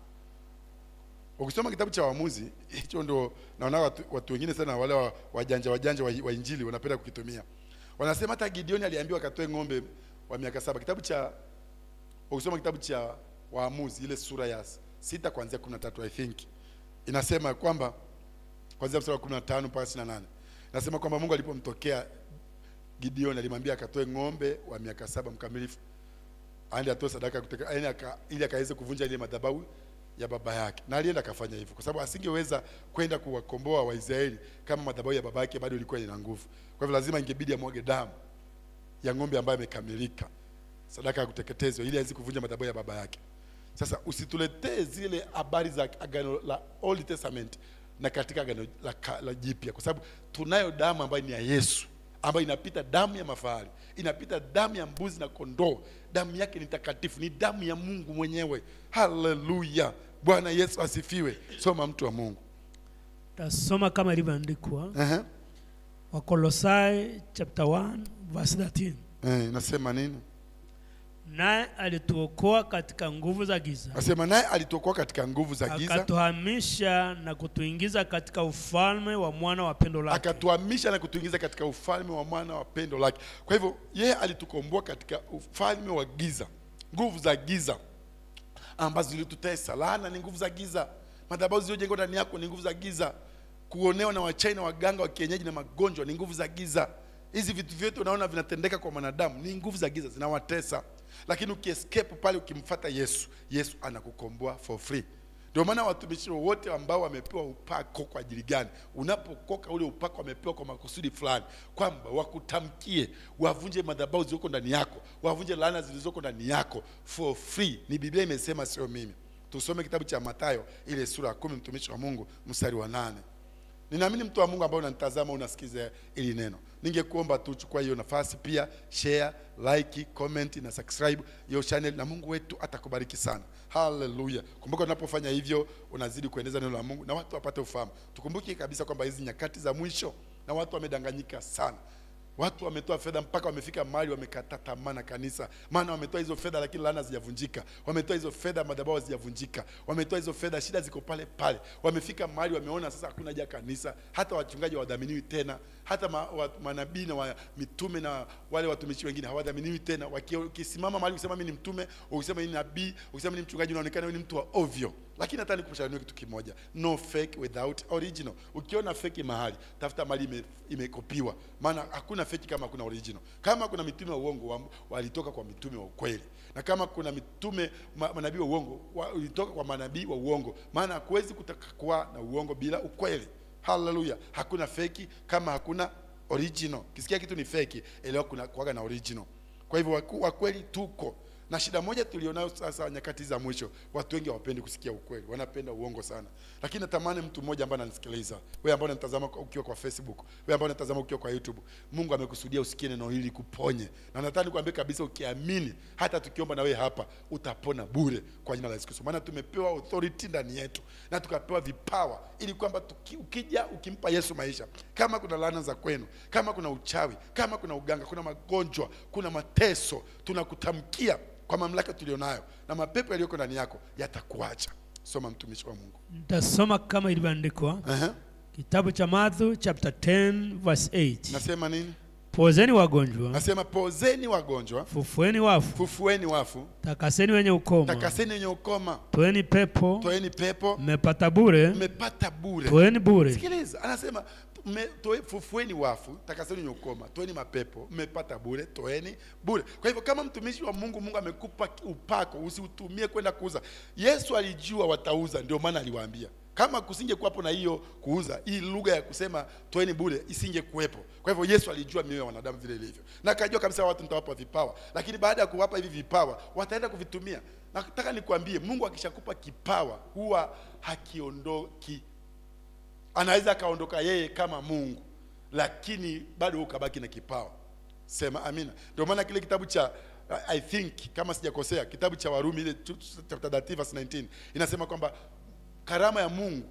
ukisoma kitabu cha waamuzi hicho ndio naona watu, watu wengine sana wale wa- wajanja wajanja wa, wa injili wanapenda kukitumia wanasema hata gideoni aliambiwa akatoe ng'ombe wa miaka saba kitabu cha ukisoma kitabu cha waamuzi ile sura ya sita kuanzia 13 i think inasema kwamba kuanzia mstari wa 15 mpaka 28 inasema kwamba mungu alipomtokea gideoni alimwambia akatoe ng'ombe wa miaka saba mkamilifu aende atoe sadaka ya kuteka yaani aka, ili akaweze kuvunja ile madhabahu ya baba yake na alienda akafanya hivyo kwa sababu asingeweza kwenda kuwakomboa waisraeli kama madhabahu ya baba yake bado ilikuwa ina nguvu kwa hivyo lazima ingebidi amwage damu ya ng'ombe ambayo amekamilika sadaka ya kuteketezwa ili aweze kuvunja madhabahu ya baba yake sasa usituletee zile habari za agano la old testament na katika agano la, ka- la jipya kwa sababu tunayo damu ambayo ni ya yesu ambayo inapita damu ya mafahari inapita damu ya mbuzi na kondoo damu yake ni takatifu ni damu ya mungu mwenyewe haleluya bwana yesu asifiwe soma mtu wa mungu tasoma kama ilivyoandikwa uh-huh. wakolosai chapter 1 verse 13 eh, nasema nini naye alituokoa katika nguvu za giza nasema naye alitokoa katika nguvu za giza akatuhamisha na kutuingiza katika ufalme wa mwana wa pendo lake akatuhamisha na kutuingiza katika ufalme wa mwana wa pendo lake kwa hivyo yeye alitukomboa katika ufalme wa giza nguvu za giza ambazo zilitutesa laana ni nguvu za giza madhabahu zilizojengwa ndani yako ni nguvu za giza kuonewa na wachina waganga wa kienyeji na magonjwa ni nguvu za giza hizi vitu vyote unaona vinatendeka kwa mwanadamu ni nguvu za giza zinawatesa lakini ukiescape pale ukimfata yesu yesu anakukomboa for free ndio maana watumishi wote ambao wamepewa upako kwa ajili gani unapokoka ule upako wamepewa kwa makusudi fulani kwamba wakutamkie wavunje madhabahu zilizoko ndani yako wavunje laana zilizoko ndani yako for free ni biblia imesema sio mimi tusome kitabu cha matayo ile sura ya kumi mtumishi wa mungu mstari wa nane ninaamini mtu wa mungu ambao unanitazama unasikiza ili neno ningekuomba tu chukua hiyo nafasi pia share like comment na subscribe hiyo channel na mungu wetu atakubariki sana haleluya kumbuka unapofanya hivyo unazidi kuendeza neno la mungu na watu wapate ufahamu tukumbuke kabisa kwamba hizi nyakati za mwisho na watu wamedanganyika sana watu wametoa fedha mpaka wamefika mahali wamekata tamaa na kanisa maana wametoa hizo fedha lakini laana hazijavunjika wametoa hizo fedha madhabahu hazijavunjika wametoa hizo fedha shida ziko pale pale wamefika mahali wameona sasa hakuna haja ya kanisa hata wachungaji hawadhaminiwi tena hata ma, wa, manabii na wa, mitume na wale watumishi wengine hawadhaminiwi tena Waki- ukisimama mahali ukisema mimi ni mtume ukisema mimi ni nabii ukisema mimi ni mchungaji unaonekana wewe ni mtu wa ovyo lakini hata nikushauri kitu kimoja no fake without original ukiona feki mahali tafuta mahali ime, imekopiwa maana hakuna feki kama hakuna original kama kuna mitume wa uongo wa- walitoka kwa mitume wa ukweli na kama kuna mitume ma, manabii wa uongo wa- walitoka kwa manabii wa uongo maana hakuwezi kutaka kuwa na uongo bila ukweli haleluya hakuna feki kama hakuna original kisikia kitu ni feki elewa kuna kuaga na original kwa hivyo waku- wa kweli tuko na shida moja tulionayo sasa nyakati za mwisho watu wengi hawapendi kusikia ukweli wanapenda uongo sana lakini natamani mtu mmoja ambaye ananisikiliza wewe ambaye unatazama kwa- ukiwa kwa facebook wewe ambaye unatazama ukiwa kwa youtube mungu amekusudia usikie neno hili kuponye na nataka nikwambie kabisa ukiamini hata tukiomba na wewe hapa utapona bure kwa jina la yesu kristo maana tumepewa authority ndani yetu na tukapewa vipawa ili kwamba tuki, ukija ukimpa yesu maisha kama kuna laana za kwenu kama kuna uchawi kama kuna uganga kuna magonjwa kuna mateso tunakutamkia kwa mamlaka tulionayo na mapepo yaliyoko ndani yako yatakuacha soma mtumishi wa mungu Nitasoma kama ilivyoandikwa uh-huh. kitabu cha Mathayo chapter 10 verse 8. nasema nini Pozeni wagonjwa, nasema pozeni wagonjwa fufueni wafu, fufueni wafu takaseni wenye ukoma, takaseni wenye ukoma toeni pepo, toeni pepo mmepata bure, mmepata bure toeni bure. sikiliza anasema mme- toe- fufueni wafu takaseni wenye ukoma toeni mapepo mmepata bure toeni bure kwa hivyo kama mtumishi wa mungu mungu amekupa upako usiutumie kwenda kuuza yesu alijua watauza ndio maana aliwaambia kama kusinge kuwapo na hiyo kuuza hii lugha ya kusema toeni bure isinge kuwepo kwa hivyo yesu alijua mioyo ya wanadamu vile ilivyo na akajua kabisa watu nitawapa vipawa lakini baada ya kuwapa hivi vipawa wataenda kuvitumia nataka nikwambie mungu akishakupa kipawa huwa hakiondoki anaweza akaondoka yeye kama mungu lakini bado ukabaki na kipawa sema amina ndio maana kile kitabu cha i think kama sijakosea kitabu cha warumi ile tu- chapter 30 verse 19 inasema kwamba karama ya mungu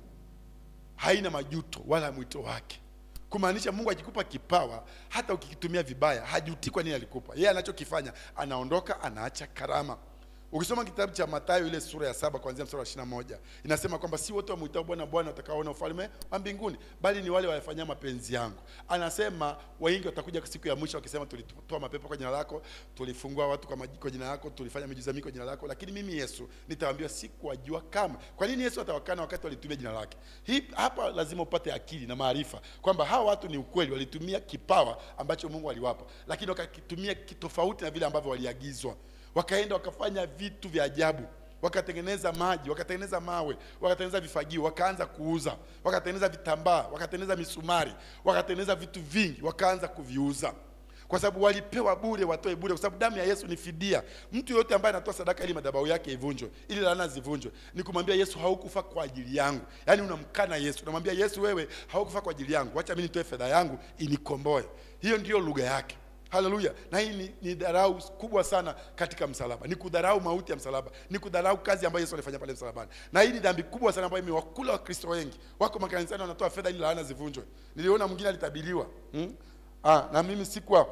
haina majuto wala mwito wake kumaanisha mungu akikupa kipawa hata ukikitumia vibaya hajuti kwa nini alikupa yeye anachokifanya anaondoka anaacha karama ukisoma kitabu cha matayo ile sura ya saba kuanzia mstari wa ishirina moja inasema kwamba si wote wamwitao bwana bwana watakaoona ufalme wa mbinguni bali ni wale wayafanyia mapenzi yangu anasema wengi watakuja siku ya mwisho wakisema tulitoa mapepo kwa jina lako tulifungua watu kwa, maji- kwa jina lako tulifanya miujiza mingi kwa jina lako lakini mimi yesu nitawaambia sikuwajua kama kwa nini yesu atawakana wakati walitumia jina lake hii hapa lazima upate akili na maarifa kwamba hawa watu ni ukweli walitumia kipawa ambacho mungu aliwapa lakini wakakitumia kitofauti na vile ambavyo waliagizwa wakaenda wakafanya vitu vya ajabu wakatengeneza maji wakatengeneza mawe wakatengeneza vifagio wakaanza kuuza wakatengeneza vitambaa wakatengeneza misumari wakatengeneza vitu vingi wakaanza kuviuza kwa sababu walipewa bure watoe bure kwa sababu damu ya yesu ni fidia mtu yoyote ambaye anatoa sadaka ili madhabahu yake ivunjwe ili laana zivunjwe ni kumwambia yesu haukufa kwa ajili yangu yaani unamkana yesu unamwambia yesu wewe haukufa kwa ajili yangu wacha mi nitoe fedha yangu inikomboe hiyo ndiyo lugha yake haleluya na hii ni, ni dharau kubwa sana katika msalaba ni kudharau mauti ya msalaba ni kudharau kazi ambayo yesu alifanya pale msalabani na hii ni dhambi kubwa sana ambayo imewakula wakristo wengi wako makanisani wanatoa fedha ili laana zivunjwe niliona mwingine alitabiriwa hmm? ah, na mimi sikuwa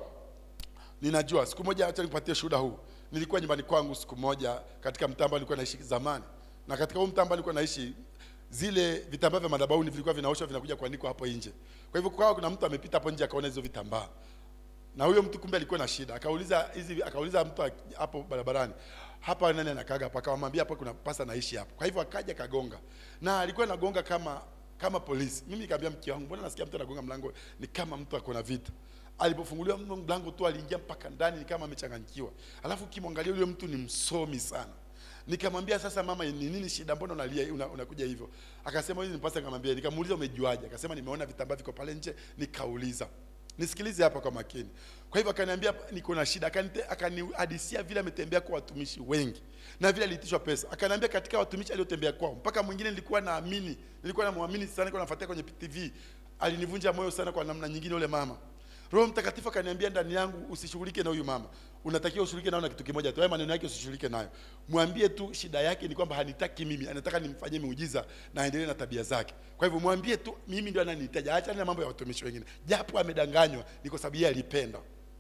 ninajua siku moja acha nipatie shuhuda huu nilikuwa nyumbani kwangu siku moja katika mtaa ambao nilikuwa naishi zamani na katika huu mtaa ambao nilikuwa naishi zile vitambaa vya madhabahuni vilikuwa vinaoshwa vinakuja kuanikwa hapo nje kwa hivyo kukawa kuna mtu amepita hapo nje akaona hizo vitambaa na huyo mtu kumbe alikuwa na shida akauliza hizi akauliza mtu ak- hapo barabarani hapa nani anakaga hapa akamwambia hapa kuna pasa naishi hapo kwa hivyo akaja kagonga na alikuwa anagonga kama kama polisi mimi nikamwambia mke wangu mbona nasikia mtu anagonga mlango ni kama mtu ako na vita alipofunguliwa mno mlango tu aliingia mpaka ndani ni kama amechanganyikiwa alafu ukimwangalia yule mtu ni msomi sana nikamwambia sasa mama ni nini shida mbona unalia una, unakuja hivyo akasema hizi nipasa nikamwambia nikamuuliza umejuaje akasema nimeona vitambaa viko pale nje nikauliza nisikilize hapa kwa makini kwa hivyo akaniambia niko na shida Akanite- akanihadisia vile ametembea kwa watumishi wengi na vile aliitishwa pesa akaniambia katika watumishi aliotembea kwao mpaka mwingine nilikuwa naamini nilikuwa namwamini sana nilikuwa nafuatia kwenye tv alinivunja moyo sana kwa namna nyingine yule mama roho mtakatifu akaniambia ndani yangu usishughulike na huyu mama unatakiwa ushughulike nao na kitu kimoja tu haya maneno yake usishughulike nayo mwambie tu shida yake ni kwamba hanitaki mimi anataka nimfanyie miujiza na aendelee na tabia zake kwa hivyo mwambie tu mimi ndio ananihitaji achana na mambo ya watumishi wengine japo amedanganywa ni kwa sababu yeye alipenda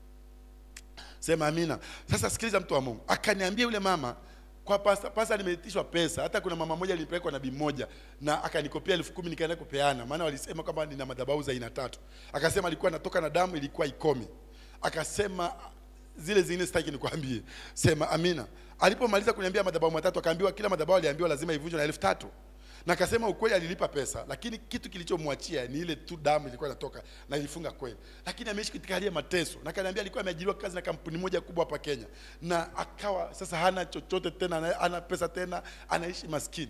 sema amina sasa sikiliza mtu wa mungu akaniambia yule mama kwa pasa, pasa nimeitishwa pesa hata kuna mama moja alipelekwa nabii mmoja na akanikopia elfu kumi nikaenda kupeana maana walisema kwamba nina madhabahu za aina tatu akasema alikuwa anatoka na damu ilikuwa ikomi akasema zile zingine sitaki nikwambie sema amina alipomaliza kuniambia madhabahu matatu akaambiwa kila madhabahu aliambiwa lazima ivunjwe na elfu tatu na akasema ukweli alilipa pesa lakini kitu kilichomwachia ni ile tu damu ilikuwa inatoka na ilifunga kweli lakini ameishi katika hali ya mateso na kaniambia alikuwa ameajiriwa kazi na kampuni moja kubwa hapa Kenya na akawa sasa hana chochote tena ana- hana pesa tena anaishi maskini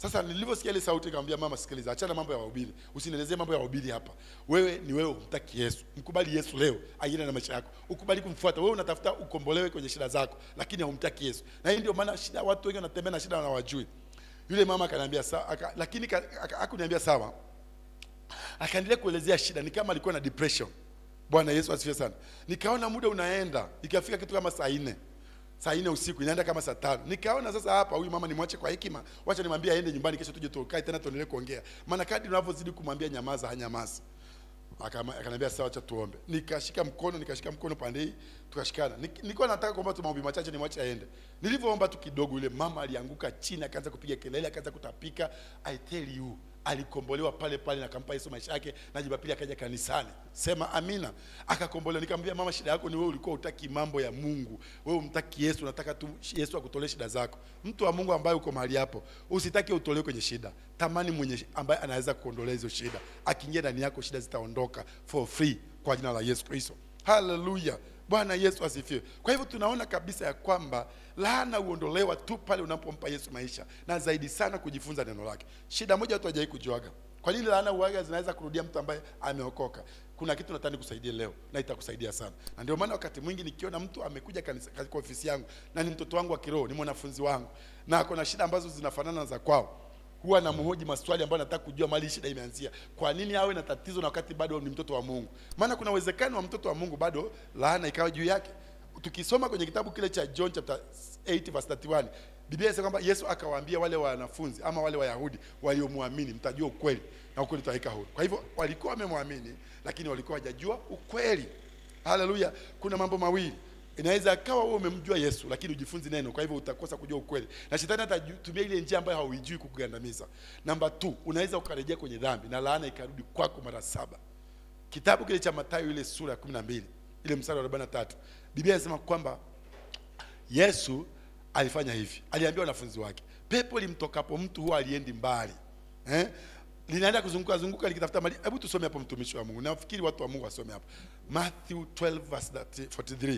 sasa nilivyosikia ile sauti nikamwambia mama sikiliza achana mambo ya wahubiri usinielezee mambo ya wahubiri hapa wewe ni wewe umtaki yesu mkubali yesu leo aende na maisha yako ukubali kumfuata wewe unatafuta ukombolewe kwenye shida zako lakini haumtaki yesu na hii ndio maana shida watu wengi wanatembea na shida na hawajui yule mama akaniambia sawa aka, lakini ka- aka- hakuniambia sawa akaendelea kuelezea shida ni kama alikuwa na depression bwana yesu asifiwe sana nikaona muda unaenda ikafika kitu kama saa nne saa nne usiku inaenda kama saa tano nikaona sasa hapa huyu mama nimwache kwa hekima wacha nimwambie aende nyumbani kesho tuje tukae tena tuendelee kuongea maana kadri unavyozidi kumwambia nyamaza hanyamazi Akama- akaniambia sawa acha tuombe nikashika mkono nikashika mkono pande hii tukashikana Nik- nilikuwa nataka kuomba tu maombi machache nimwache aende nilivyoomba tu kidogo yule mama alianguka chini akaanza kupiga kelele akaanza kutapika i tell you alikombolewa pale pale na kampa Yesu maisha yake na Jumapili akaja kanisani sema amina akakombolewa nikamwambia mama shida yako ni wewe ulikuwa utaki mambo ya Mungu wewe umtaki Yesu unataka tu Yesu akutolee shida zako mtu wa Mungu ambaye uko mahali hapo usitaki utolewe kwenye shida tamani mwenye ambaye anaweza kuondolea hizo shida akiingia ndani yako shida zitaondoka for free kwa jina la Yesu Kristo haleluya bwana yesu asifiwe kwa hivyo tunaona kabisa ya kwamba laana huondolewa tu pale unapompa yesu maisha na zaidi sana kujifunza neno lake shida moja watu hawajawai kujuaga kwa nini laana uaga zinaweza kurudia mtu ambaye ameokoka kuna kitu nataka nikusaidie leo na itakusaidia sana na ndio maana wakati mwingi nikiona mtu amekuja kanisa kwa ofisi yangu na ni mtoto wangu wa kiroho ni mwanafunzi wangu na ako na shida ambazo zinafanana na za kwao huwa namhoji maswali ambayo nataka kujua mali shida imeanzia. Kwa nini awe na tatizo na wakati bado ni mtoto wa Mungu? Maana kuna uwezekano wa mtoto wa Mungu bado laana ikawa juu yake. Tukisoma kwenye kitabu kile cha John chapter 8 verse 31, Biblia inasema kwamba Yesu akawaambia wale wanafunzi ama wale Wayahudi waliomwamini, mtajua ukweli na ukweli utaweka huru. Kwa hivyo walikuwa wamemwamini, lakini walikuwa hawajajua ukweli. Haleluya! Kuna mambo mawili inaweza akawa wewe umemjua Yesu lakini ujifunzi neno, kwa hivyo utakosa kujua ukweli, na shetani atatumia ile njia ambayo hauijui kukugandamiza. Namba 2 unaweza ukarejea kwenye dhambi na laana ikarudi kwako mara saba. Kitabu kile cha Mathayo ile sura ya 12 ile mstari wa 43 Biblia inasema kwamba Yesu alifanya hivi, aliambia wanafunzi wake, pepo limtokapo mtu huwa aliendi mbali eh? linaenda kuzunguka zunguka likitafuta mali. Hebu tusome hapo, mtumishi wa Mungu. Nafikiri watu wa Mungu wasome hapo Matthew 12 verse 43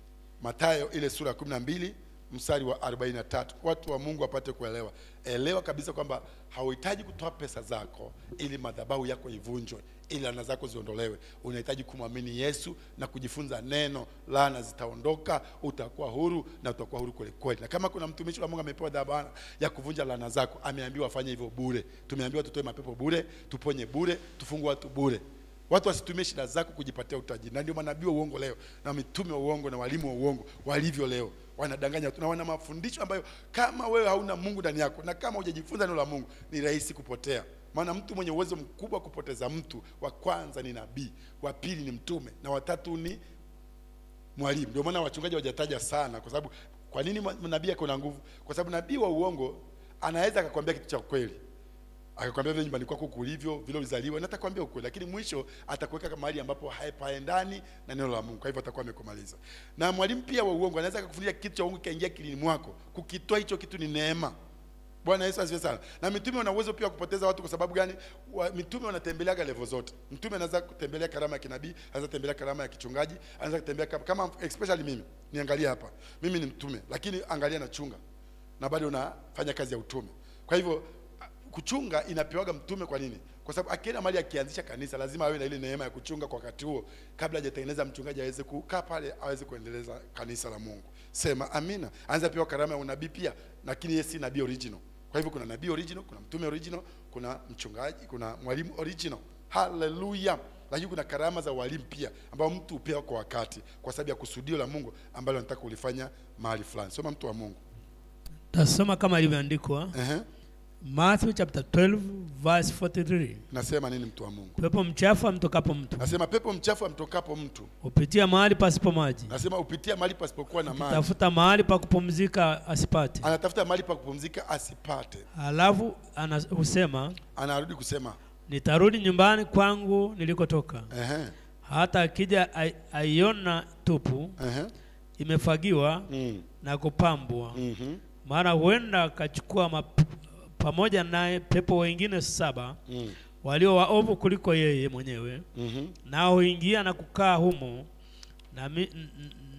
Mathayo ile sura ya 12 mstari wa 43. Watu wa Mungu wapate kuelewa. Elewa kabisa kwamba hauhitaji kutoa pesa zako ili madhabahu yako ivunjwe, ili laana zako ziondolewe. Unahitaji kumwamini Yesu na kujifunza neno, laana zitaondoka, utakuwa huru na utakuwa huru kweli kweli. Na kama kuna mtumishi wa Mungu amepewa dhamana ya kuvunja laana zako, ameambiwa afanye hivyo bure. Tumeambiwa tutoe mapepo bure, tuponye bure, tufungue watu bure. Watu wasitumie shida zako kujipatia utajiri, na ndio manabii wa uongo leo na mitume wa uongo na walimu wa uongo walivyo leo, wanadanganya watu na wana mafundisho ambayo kama wewe hauna Mungu ndani yako na kama hujajifunza neno la Mungu ni rahisi kupotea. Maana mtu mwenye uwezo mkubwa wa kupoteza mtu, wa kwanza ni nabii, wa pili ni mtume na watatu ni mwalimu. Ndio maana wachungaji hawajataja sana, kwa sababu kwa nini nabii ako na nguvu? Kwa sababu nabii wa uongo anaweza akakwambia kitu cha kweli akakwambia vile nyumbani kwako kulivyo vile ulizaliwa, na atakwambia ukweli, lakini mwisho atakuweka mahali ambapo hapaendani na neno la Mungu. Kwa hivyo atakuwa amekumaliza. Na mwalimu pia wa uongo anaweza akakufundisha kitu cha uongo kaingia kilini mwako, kukitoa hicho kitu ni neema. Bwana Yesu asifiwe sana. Na mitume wana uwezo pia wa kupoteza watu. Kwa sababu gani? Wa, mitume wanatembeleaga level zote. Mtume anaweza kutembelea karama ya kinabii, anaweza kutembelea karama ya kichungaji, anaweza kutembea kama, kama especially mimi. Niangalie hapa, mimi ni mtume, lakini angalia nachunga na bado nafanya kazi ya utume. Kwa hivyo kuchunga inapewaga mtume. Kwa nini? Kwa sababu akienda mahali akianzisha kanisa lazima awe na ile neema ya kuchunga kwa wakati huo, kabla hajatengeneza mchungaji aweze kukaa pale aweze kuendeleza kanisa la Mungu. Sema amina. Anza pewa karama ya unabii pia, lakini yeye si nabii original. Kwa hivyo kuna nabii original, kuna mtume original, kuna mchungaji, kuna mwalimu original. Haleluya! Lakini kuna karama za walimu pia ambao mtu hupewa kwa wakati, kwa sababu ya kusudio la Mungu ambalo anataka kulifanya mahali fulani. Soma mtu wa Mungu. tasoma kama ilivyoandikwa Ehe. Matthew chapter 12 verse 43 Nasema nini mtu wa Mungu? pepo mchafu amtokapo mtu Nasema pepo mchafu amtokapo mtu, hupitia mahali pasipo maji nasema upitia mahali pasipokuwa na maji, tafuta mahali pa kupumzika asipate anatafuta mahali pa kupumzika asipate. halafu ana- husema Anarudi kusema nitarudi nyumbani kwangu nilikotoka ehe, hata akija ai- aiona tupu ehe, imefagiwa mm, na kupambwa mhm, mara huenda akachukua map- pamoja naye pepo wengine saba mm, walio waovu kuliko yeye mwenyewe mhm, nao huingia na kukaa humo na, mi, n- n-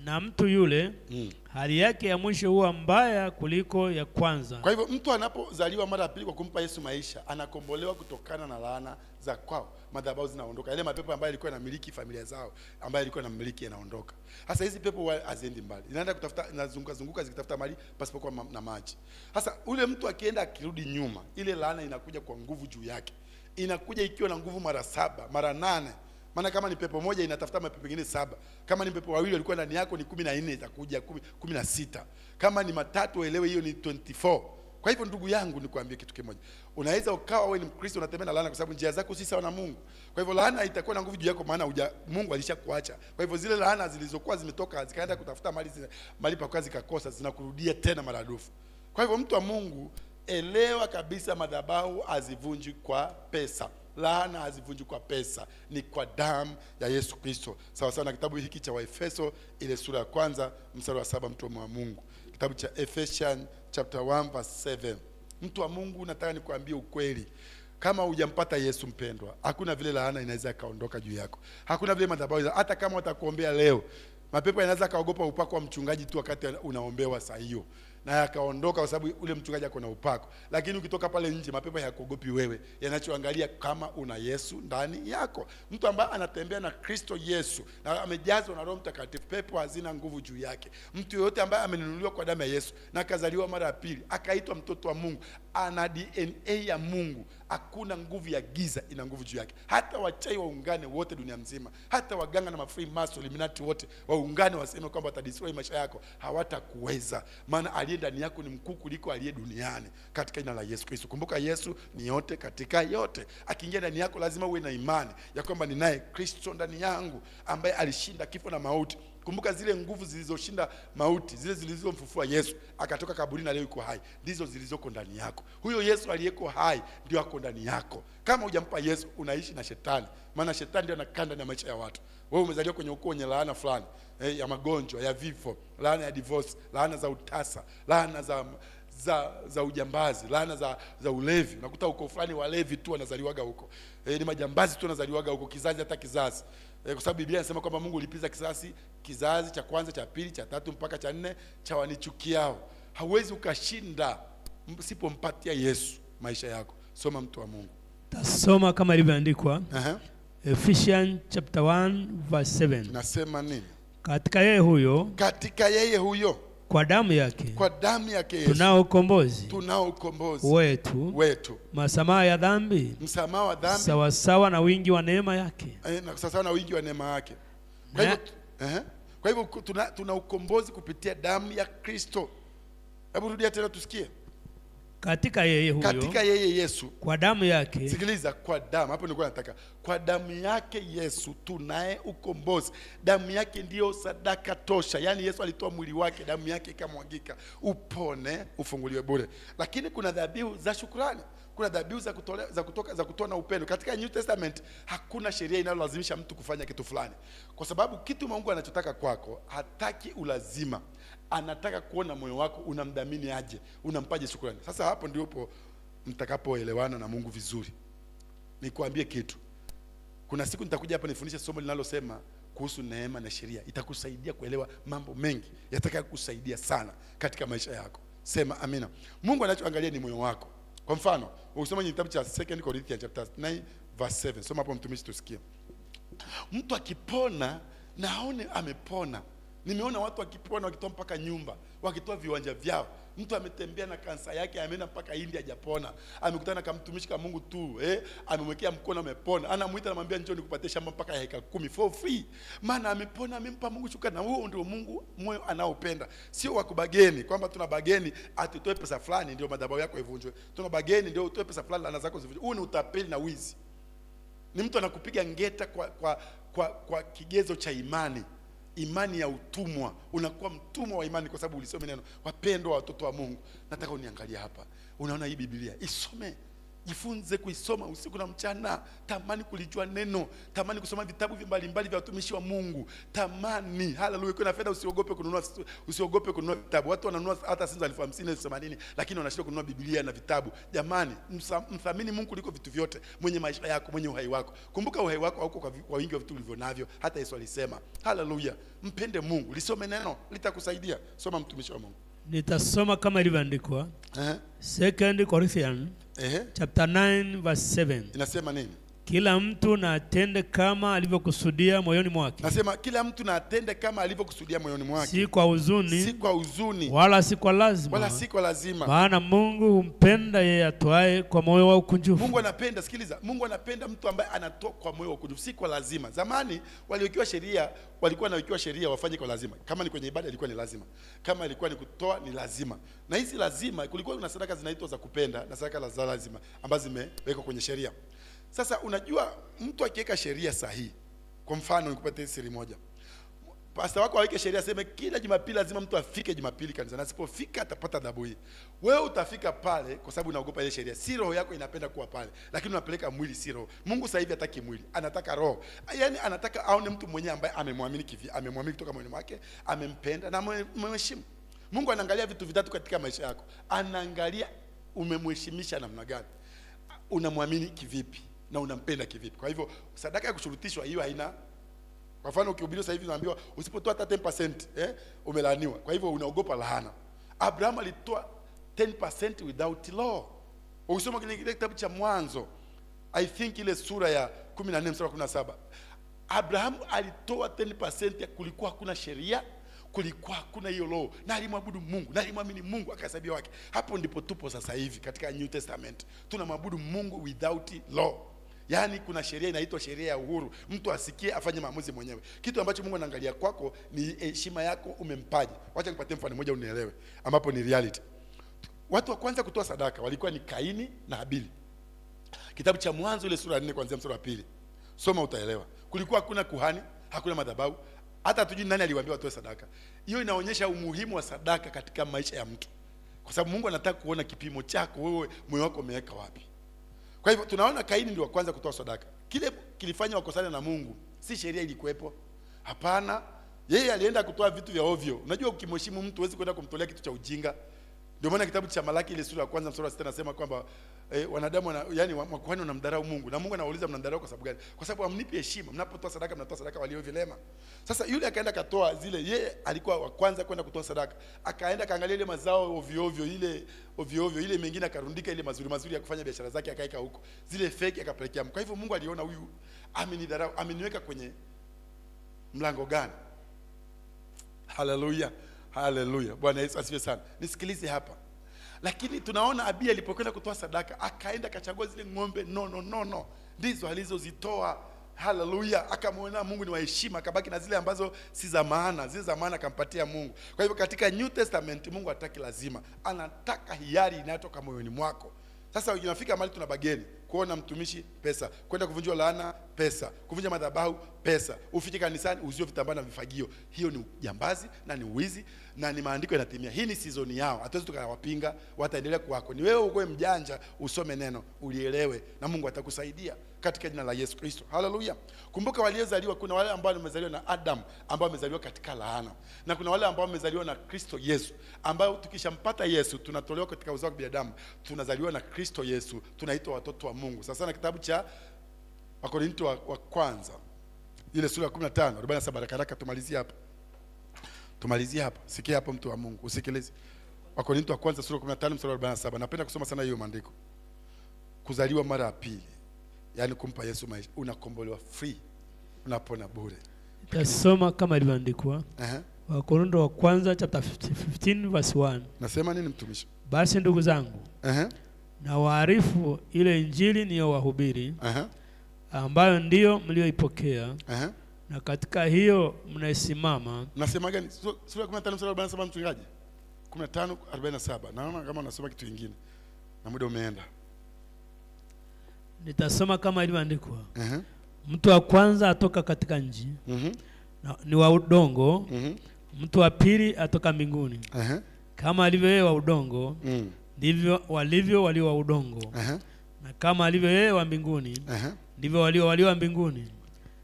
na mtu yule mm. hali yake ya mwisho huwa mbaya kuliko ya kwanza Kwa hivyo mtu anapozaliwa mara ya pili kwa kumpa Yesu maisha, anakombolewa kutokana na laana za kwao, madhabahu zinaondoka, yale mapepo ambayo yalikuwa yanamiliki familia zao, ambayo yalikuwa yanamiliki yanaondoka. Sasa hizi pepo huwa haziendi mbali, inaenda kutafuta, inazunguka zunguka zikitafuta mali pasipokuwa ma- na maji. Sasa ule mtu akienda akirudi nyuma, ile laana inakuja kwa nguvu juu yake, inakuja ikiwa na nguvu mara saba mara nane maana kama ni pepo moja inatafuta mapepo mengine saba kama ni pepo wawili walikuwa ndani yako ni kumi na nne itakuja kumi, kumi na sita kama ni matatu uelewe hiyo ni 24 kwa hivyo ndugu yangu nikwambie kitu kimoja unaweza ukawa wewe ni mkristo unatembea na laana kwa sababu njia zako si sawa na mungu kwa hivyo laana itakuwa na nguvu juu yako maana uja, mungu alishakuacha kwa hivyo zile laana zilizokuwa zimetoka zikaenda kutafuta mali zina- mali pakuwa zikakosa zinakurudia tena maradufu kwa hivyo mtu wa mungu elewa kabisa madhabahu hazivunji kwa pesa laana hazivunji kwa pesa ni kwa damu ya yesu kristo sawa sawa na kitabu hiki cha waefeso ile sura ya kwanza mstari wa saba mtu wa mungu kitabu cha ephesian chapter 1 verse 7 mtu wa mungu nataka nikuambie ukweli kama hujampata yesu mpendwa hakuna vile laana inaweza ikaondoka juu yako hakuna vile madhabahu hata kama watakuombea leo mapepo yanaweza akaogopa upako wa mchungaji tu wakati unaombewa saa hiyo na yakaondoka kwa sababu ule mchungaji ako na upako lakini ukitoka pale nje mapepo hayakuogopi wewe yanachoangalia kama una yesu ndani yako mtu ambaye anatembea na kristo yesu na amejazwa na roho mtakatifu pepo hazina nguvu juu yake mtu yoyote ambaye amenunuliwa kwa damu ya yesu na akazaliwa mara ya pili akaitwa mtoto wa mungu ana dna ya mungu hakuna nguvu ya giza ina nguvu juu yake hata wachai waungane wote dunia mzima hata waganga na mafree maso eliminati wote waungane waseme kwamba watadestroy maisha yako hawatakuweza maana aliye ndani yako ni mkuu kuliko aliye duniani katika jina la yesu kristo kumbuka yesu ni yote katika yote akiingia ndani yako lazima uwe na imani ya kwamba ninaye kristo ndani yangu ambaye alishinda kifo na mauti kumbuka zile nguvu zilizoshinda mauti zile zilizomfufua yesu akatoka kaburini na leo yuko hai ndizo zilizoko ndani yako huyo yesu aliyeko hai ndio ako ndani yako kama hujampa yesu unaishi na shetani maana shetani ndio anakaa ndani ya maisha ya watu wewe umezaliwa kwenye ukoo wenye laana fulani eh, ya magonjwa ya vifo laana ya divorce laana za utasa laana za za za ujambazi laana za za ulevi unakuta uko fulani walevi tu wanazaliwaga huko e, ni majambazi tu wanazaliwaga huko kizazi hata kizazi e, kwa sababu biblia inasema kwamba mungu ulipiza kisasi kizazi cha kwanza cha pili cha tatu mpaka cha nne cha wanichukiao hauwezi ukashinda msipompatia yesu maisha yako soma mtu wa mungu tasoma kama ilivyoandikwa Aha. Ephesians chapter 1 verse 7 nasema nini katika yeye huyo katika yeye huyo kwa damu yake kwa damu yake yesu tunao ukombozi tunao ukombozi wetu wetu masamaha ya dhambi msamaha wa dhambi sawasawa na wingi wa neema yake eh, na sasa na wingi wa neema yake kwa Na- hivyo eh, kwa hivyo ku- tuna, tuna ukombozi kupitia damu ya kristo hebu rudia tena tusikie katika yeye huyo katika yeye yesu kwa damu yake sikiliza kwa damu hapo nilikuwa nataka kwa damu yake yesu tunaye ukombozi damu yake ndiyo sadaka tosha yaani yesu alitoa mwili wake damu yake ikamwagika upone ufunguliwe bure lakini kuna dhabihu za shukrani kuna dhabihu za kutolea, za kutoka za kutoa na upendo katika new testament hakuna sheria inayolazimisha mtu kufanya kitu fulani kwa sababu kitu mungu anachotaka kwako hataki ulazima anataka kuona moyo wako unamdhamini aje unampaje shukrani sasa hapo ndipo mtakapoelewana na mungu vizuri nikuambie kitu kuna siku nitakuja hapa nifundishe somo linalosema kuhusu neema na sheria itakusaidia kuelewa mambo mengi yataka kusaidia sana katika maisha yako sema amina mungu anachoangalia ni moyo wako kwa mfano ukisoma kwenye kitabu cha 2 Corinthians chapter 9 verse 7 soma hapo mtumishi tusikie mtu akipona na aone amepona nimeona watu wakipona wakitoa mpaka nyumba wakitoa viwanja vyao mtu ametembea na kansa yake ameenda mpaka india hajapona amekutana na kamtumishi ka mungu tu eh? amemwekea mkono amepona anamwita namwambia njoo nikupatie shamba mpaka ya heka kumi for free maana amepona amempa mungu shukrani na huo ndio mungu moyo anaopenda sio wakubageni kwamba tuna bageni atutoe pesa fulani ndio madhabahu yako ivunjwe tuna bageni ndio utoe pesa fulani lana zako zivunjwe huu ni utapeli na wizi ni mtu anakupiga ngeta kwa, kwa, kwa, kwa kigezo cha imani imani ya utumwa unakuwa mtumwa wa imani kwa sababu ulisome neno wapendwa watoto wa mungu nataka uniangalia hapa unaona hii biblia isome jifunze kuisoma usiku na mchana tamani kulijua neno tamani kusoma vitabu vya mbalimbali vya watumishi wa mungu tamani haleluya ukiwa na fedha usiogope kununua usiogope kununua vitabu watu wananunua hata simu za elfu hamsini elfu themanini lakini wanashindwa kununua biblia na vitabu jamani msa- mthamini mungu kuliko vitu vyote mwenye maisha yako mwenye uhai wako kumbuka uhai wako hauko kwa vi- kwa wingi wa vitu ulivyo navyo hata yesu alisema haleluya mpende mungu lisome neno litakusaidia soma mtumishi wa mungu nitasoma kama ilivyoandikwa Ehe, 2 Corinthians ehe. chapter 9 verse 7 inasema nini kila mtu na atende kama alivyokusudia moyoni mwake nasema kila mtu na atende kama alivyokusudia moyoni mwake si kwa huzuni si kwa huzuni wala si kwa lazima wala si kwa lazima maana mungu humpenda yeye atoaye kwa moyo wa ukunjufu mungu anapenda sikiliza mungu anapenda mtu ambaye anatoa kwa moyo wa ukunjufu si kwa lazima zamani waliokiwa sheria walikuwa wanawekiwa sheria wafanye kwa lazima kama ni kwenye ibada ilikuwa ni lazima kama ilikuwa ni kutoa ni lazima na hizi lazima kulikuwa kuna sadaka zinaitwa za kupenda na sadaka za lazima ambazo zimewekwa kwenye sheria sasa unajua mtu akiweka sheria sahihi kwa mfano nikupatie siri moja pasta wako aweke sheria aseme kila jumapili lazima mtu afike jumapili kanisani asipofika atapata adhabu hii wewe utafika pale kwa sababu unaogopa ile sheria si roho yako inapenda kuwa pale lakini unapeleka mwili si roho mungu sasa hivi hataki mwili anataka roho yaani anataka aone mtu mwenyewe ambaye amemwamini kivi amemwamini kutoka moyoni mwake amempenda na amemheshimu mungu anaangalia vitu vitatu katika maisha yako anaangalia umemheshimisha namna gani unamwamini kivipi na unampenda kivipi kwa hivyo sadaka ya kushurutishwa hiyo haina kwa mfano ukihubiriwa sasa hivi unaambiwa usipotoa hata 10% eh, umelaaniwa. Kwa hivyo unaogopa laana. Abraham alitoa 10% without law. Ukisoma kile kile kitabu cha Mwanzo, I think ile sura ya 14 mstari wa 17. Abraham alitoa 10% ya kulikuwa hakuna sheria, kulikuwa hakuna hiyo law, na alimwabudu Mungu, na alimwamini Mungu akahesabiwa wake. Hapo ndipo tupo sasa hivi katika New Testament. Tunamwabudu Mungu without law. Yaani kuna sheria inaitwa sheria ya uhuru, mtu asikie afanye maamuzi mwenyewe. Kitu ambacho Mungu anaangalia kwako ni heshima yako, umempaje. Wacha nipatie mfano mmoja unielewe, ambapo ni reality. Watu wa kwanza kutoa sadaka walikuwa ni Kaini na Habili. Kitabu cha Mwanzo ile sura ya 4 kuanzia mstari wa pili, soma utaelewa. Kulikuwa hakuna kuhani, hakuna madhabahu, hata hatujui nani aliwaambia watoe sadaka. Hiyo inaonyesha umuhimu wa sadaka katika maisha ya mtu, kwa sababu Mungu anataka kuona kipimo chako wewe, moyo wako umeweka wapi. Kwa hivyo tunaona Kaini ndio wa kwanza kutoa sadaka. Kile kilifanya wakosane na Mungu, si sheria ilikuwepo. Hapana, yeye alienda kutoa vitu vya ovyo. Unajua, ukimheshimu mtu huwezi kwenda kumtolea kitu cha ujinga. Ndio maana kitabu cha Malaki ile sura ya kwanza mstari wa sita nasema kwamba eh, wanadamu wana, yani wa- makuhani wanamdharau Mungu na Mungu anawauliza mnamdharau kwa sababu gani? Kwa sababu hamnipi heshima. Mnapotoa sadaka mnatoa sadaka walio vilema. Sasa yule akaenda katoa zile, yeye alikuwa wa kwanza kwenda kutoa sadaka, akaenda kaangalia ile mazao ovyo ovyo, ile ovyo ovyo, ile mengine akarundika ile mazuri mazuri ya kufanya biashara zake akaeka huko, zile fake akapelekea. Mungu. Kwa hivyo Mungu aliona huyu amenidharau, ameniweka kwenye mlango gani? Haleluya, haleluya. Bwana Yesu asifiwe sana. Nisikilize hapa, lakini tunaona Abi alipokwenda kutoa sadaka akaenda akachagua zile ng'ombe no no no no, ndizo alizozitoa. Haleluya, akamwona Mungu ni wa heshima, akabaki na zile ambazo si za maana, zile za maana akampatia Mungu. Kwa hivyo katika New Testament Mungu hataki lazima, anataka hiari inayotoka moyoni mwako. Sasa inafika mahali tuna bageni kuona mtumishi pesa, kwenda kuvunjwa laana pesa, kuvunja madhabahu pesa, ufike kanisani uzio vitambaa na vifagio. Hiyo ni ujambazi na ni uwizi na ni maandiko yanatimia. Hii ni sizoni yao, hatuwezi tukawapinga, wataendelea kuwako. Ni wewe ukoe mjanja, usome neno, ulielewe, na Mungu atakusaidia katika jina la Yesu Kristo. Haleluya! Kumbuka waliozaliwa, kuna wale ambao wamezaliwa na Adam ambao wamezaliwa katika laana, na kuna wale ambao wamezaliwa na Kristo Yesu, ambao tukishampata Yesu tunatolewa katika uzao wa binadamu, tunazaliwa na Kristo Yesu, tunaitwa watoto wa Mungu. Sasa na kitabu cha Wakorinto wa, wa kwanza ile sura ya 15 47 haraka haraka, tumalizie hapa, tumalizie hapa. Sikia hapo, mtu wa Mungu, usikilize. Wakorinto wa kwanza sura ya 15 mstari wa 47. Napenda kusoma sana hiyo maandiko, kuzaliwa mara ya pili, yaani kumpa Yesu maisha, unakombolewa free, unapona bure. Tasoma kama ilivyoandikwa Ehe. Wakorintho wa kwanza chapter 15 verse 1. Nasema nini mtumishi? Basi ndugu zangu, Ehe. na waarifu ile injili niliyowahubiri, Ehe. ambayo ndiyo mlioipokea, Ehe. na katika hiyo mnaisimama, Nasema gani? Su- Sura ya 15 mstari wa 47 mchungaji? 15 47. Naona kama unasoma kitu kingine. Na muda umeenda. nitasoma kama ilivyoandikwa. Ehe. Mtu wa kwanza atoka katika nchi Mhm. na, ni wa udongo, Mhm. mtu wa pili atoka mbinguni. Ehe. Kama alivyo yeye wa udongo, Mm. ndivyo walivyo walio wa udongo. Ehe. na kama alivyo yeye wa mbinguni Ehe. ndivyo walio walio mbinguni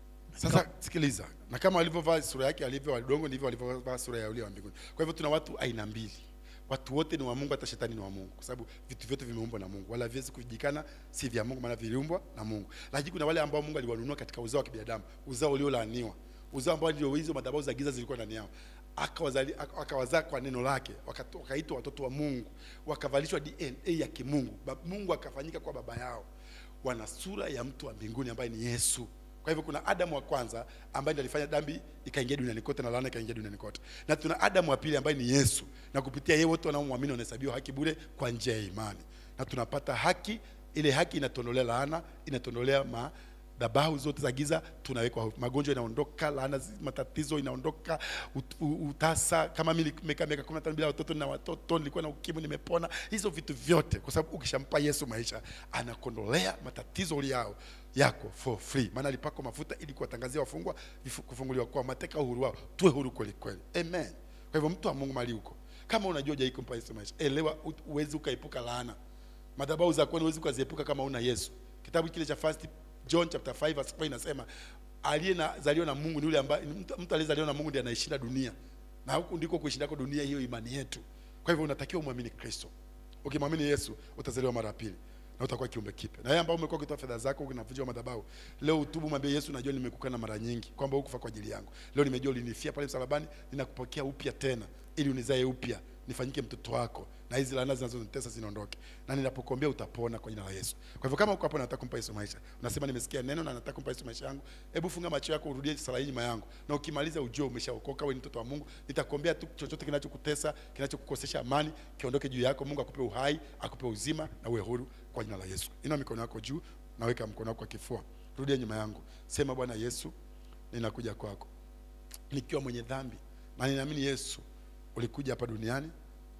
Sasa sikiliza, na kama walivyovaa sura yake alivyo wa udongo ndivyo walivyovaa sura ya ule wa mbinguni. Kwa hivyo tuna watu aina mbili, watu wote ni wa Mungu, hata shetani ni wa Mungu, kwa sababu vitu vyote vimeumbwa na Mungu, wala haviwezi kujikana si vya Mungu, maana viliumbwa na Mungu. Lakini kuna wale ambao Mungu aliwanunua katika uzao wa kibinadamu, uzao uliolaaniwa, uzao ambao ndio hizo madhabahu za giza zilikuwa ndani yao akawazali ak- akawazaa kwa neno lake, wakato- wakaitwa watoto wa Mungu, wakavalishwa DNA ya kimungu, Ba- Mungu akafanyika kwa baba yao, wana sura ya mtu wa mbinguni ambaye ni Yesu. Kwa hivyo kuna Adamu wa kwanza ambaye ndiye alifanya dhambi ikaingia duniani kote na laana ikaingia duniani kote, na tuna Adamu wa pili ambaye ni Yesu, na kupitia yeye wote wanaomwamini wanahesabiwa haki bure kwa njia ya imani, na tunapata haki. Ile haki inatondolea laana, inatondolea ma dhabahu zote za giza tunawekwa huru. magonjwa inaondoka laana zi- matatizo inaondoka ut, u- utasa kama mimi nimekaa miaka 15 bila watoto na watoto nilikuwa na ukimwi nimepona hizo vitu vyote kwa sababu ukishampa Yesu maisha anakondolea matatizo uliyao yako for free maana alipakwa mafuta ili kuwatangazia wafungwa vifu- kufunguliwa kwa mateka uhuru wao tuwe huru kweli kweli amen kwa hivyo mtu wa Mungu mali huko kama unajua hujai kumpa Yesu maisha elewa u- uwezi ukaepuka laana madhabahu za kwenu huwezi ukaziepuka kama una Yesu. Kitabu kile cha First John chapter 5 verse 4 inasema aliye na zaliwa na Mungu ni yule ambaye mtu, mtu aliyezaliwa na Mungu ndiye anaishinda dunia, na huku ndiko kuishindako dunia, hiyo imani yetu. Kwa hivyo unatakiwa umwamini Kristo. Ukimwamini Yesu utazaliwa mara ya pili na utakuwa kiumbe kipya. Na yeye ambao umekuwa ukitoa fedha zako unavunja madhabahu, leo utubu, mwambie Yesu, najua nimekukana mara nyingi kwamba hukufa kwa ajili yangu. Leo nimejua ulinifia pale msalabani, ninakupokea upya tena ili unizae upya nifanyike mtoto wako na hizi laana zinazonitesa zinaondoke, na ninapokuombea utapona kwa jina la Yesu. Kwa hivyo kama uko hapo nataka kumpa Yesu maisha, unasema nimesikia neno na nataka kumpa Yesu maisha yangu, hebu funga macho yako, urudie sala hii nyuma yangu, na ukimaliza ujue umeshaokoka, wewe ni mtoto wa Mungu. Nitakuombea tu chochote kinachokutesa, kinachokukosesha amani, kiondoke juu yako. Mungu akupe uhai, akupe uzima na uwe huru kwa jina la Yesu. Inua mikono yako juu, naweka mkono wako kwa kifua, rudia nyuma yangu, sema Bwana Yesu, ninakuja kwako nikiwa mwenye dhambi, na ninaamini Yesu ulikuja hapa duniani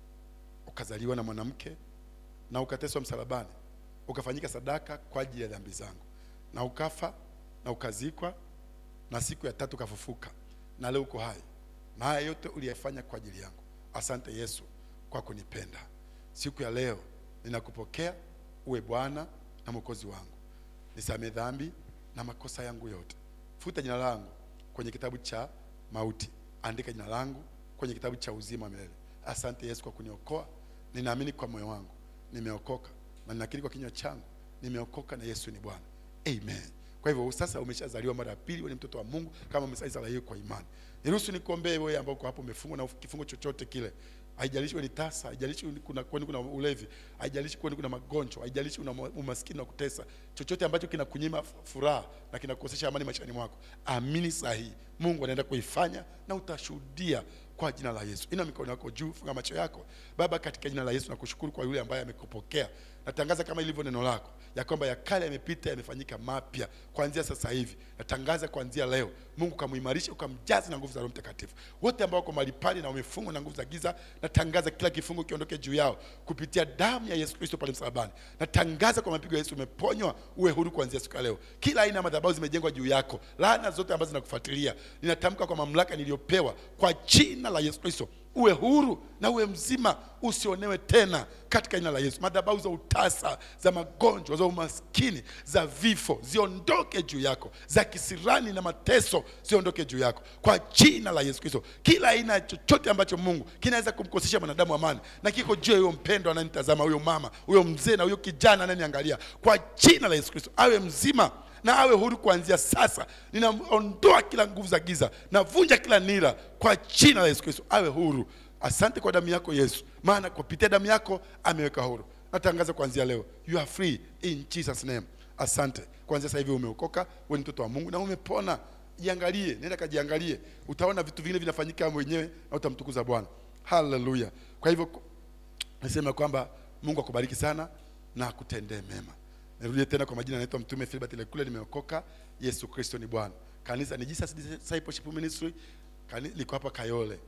ukazaliwa na mwanamke na ukateswa msalabani, ukafanyika sadaka kwa ajili ya dhambi zangu, na ukafa na ukazikwa, na siku ya tatu ukafufuka, na leo uko hai, na haya yote uliyafanya kwa ajili yangu. Asante Yesu kwa kunipenda. Siku ya leo ninakupokea uwe Bwana na Mwokozi wangu, nisamee dhambi na makosa yangu yote, futa jina langu kwenye kitabu cha mauti, andika jina langu kwenye kitabu cha uzima wa milele. Asante Yesu kwa kuniokoa. Ninaamini kwa moyo wangu nimeokoka, na ninakiri kwa kinywa changu nimeokoka, na Yesu ni Bwana. Amen. Kwa hivyo sasa umeshazaliwa mara ya pili, wewe ni mtoto wa Mungu kama umesazaliwa kwa imani. Niruhusu nikuombee wewe ambao uko hapo umefungwa na kifungo chochote kile. Haijalishi wewe ni tasa, haijalishi kuna kwani kuna ulevi, haijalishi kwani kuna magonjwa, haijalishi una umaskini wa kutesa, chochote ambacho kinakunyima furaha na kinakukosesha amani maishani mwako, amini sahihi, Mungu anaenda kuifanya na utashuhudia kwa jina la Yesu. Ina mikono yako juu, funga macho yako. Baba, katika jina la Yesu nakushukuru kwa yule ambaye amekupokea. Natangaza kama ilivyo neno lako ya kwamba ya kale yamepita, yamefanyika mapya kuanzia sasa hivi. Natangaza kuanzia leo, Mungu kamuimarishe, ukamjaze na nguvu za Roho Mtakatifu. Wote ambao wako mahali pale na wamefungwa na nguvu za giza, natangaza kila kifungo kiondoke juu yao kupitia damu ya Yesu Kristo pale msalabani. Natangaza kwa mapigo ya Yesu umeponywa, uwe huru kuanzia siku ya leo. Kila aina ya madhabahu zimejengwa juu yako, laana zote ambazo zinakufuatilia, ninatamka kwa mamlaka niliyopewa kwa jina la Yesu Kristo uwe huru na uwe mzima, usionewe tena katika jina la Yesu. Madhabahu za utasa, za magonjwa, za umaskini, za vifo ziondoke juu yako, za kisirani na mateso ziondoke juu yako kwa jina la Yesu Kristo. Kila aina ya chochote ambacho Mungu kinaweza kumkosesha mwanadamu amani na kiko juu ya huyo mpendo ananitazama, huyo mama, huyo mzee na huyo kijana ananiangalia, kwa jina la Yesu Kristo awe mzima na awe huru kuanzia sasa. Ninaondoa kila nguvu za giza, navunja kila nira kwa jina la Yesu Kristo, awe huru. Asante kwa damu yako Yesu, maana kupitia damu yako ameweka huru. Natangaza kuanzia leo, you are free in Jesus name. Asante, kuanzia sasa hivi umeokoka, wewe ni mtoto wa Mungu na umepona. Jiangalie, nenda kajiangalie, utaona vitu vingine vinafanyika mwenyewe na utamtukuza Bwana. Haleluya! Kwa hivyo nasema kwamba Mungu akubariki sana na akutendee mema. Nirudie tena kwa majina, naitwa Mtume Philbert Lekule, nimeokoka. Yesu Kristo ni Bwana. Kanisa ni Jesus Discipleship Ministry, Kani, liko hapa Kayole.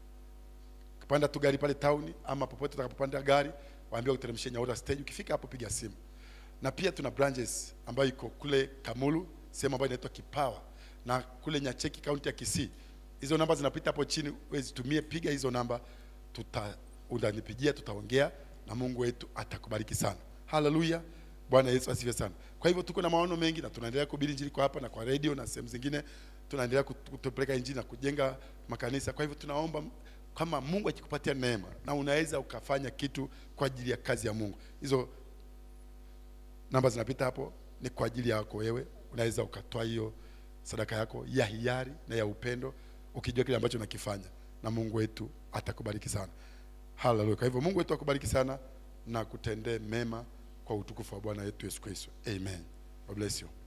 Kupanda tu gari pale town, ama popote utakapopanda gari, waambie uteremshie Nyaura stage. Ukifika hapo piga simu, na pia tuna branches ambayo iko kule Kamulu, sehemu ambayo inaitwa Kipawa, na kule Nyacheki, kaunti ya Kisii. Hizo namba zinapita hapo chini, wewe zitumie, piga hizo namba, tuta utanipigia, tutaongea na Mungu wetu atakubariki sana. Haleluya. Bwana Yesu asifiwe sana. Kwa hivyo tuko na maono mengi na tunaendelea kuhubiri injili kwa hapa na kwa radio na sehemu zingine, tunaendelea kut- kutupeleka injili na kujenga makanisa. Kwa hivyo tunaomba kama Mungu akikupatia neema na unaweza ukafanya kitu kwa ajili ya kazi ya Mungu, hizo namba zinapita hapo, ni kwa ajili yako wewe. Unaweza ukatoa hiyo sadaka yako ya hiari na ya upendo, ukijua kile ambacho unakifanya, na Mungu wetu atakubariki sana. Haleluya! Kwa hivyo Mungu wetu akubariki sana na kutendee mema kwa utukufu wa Bwana wetu Yesu Kristo. Amen. God bless you.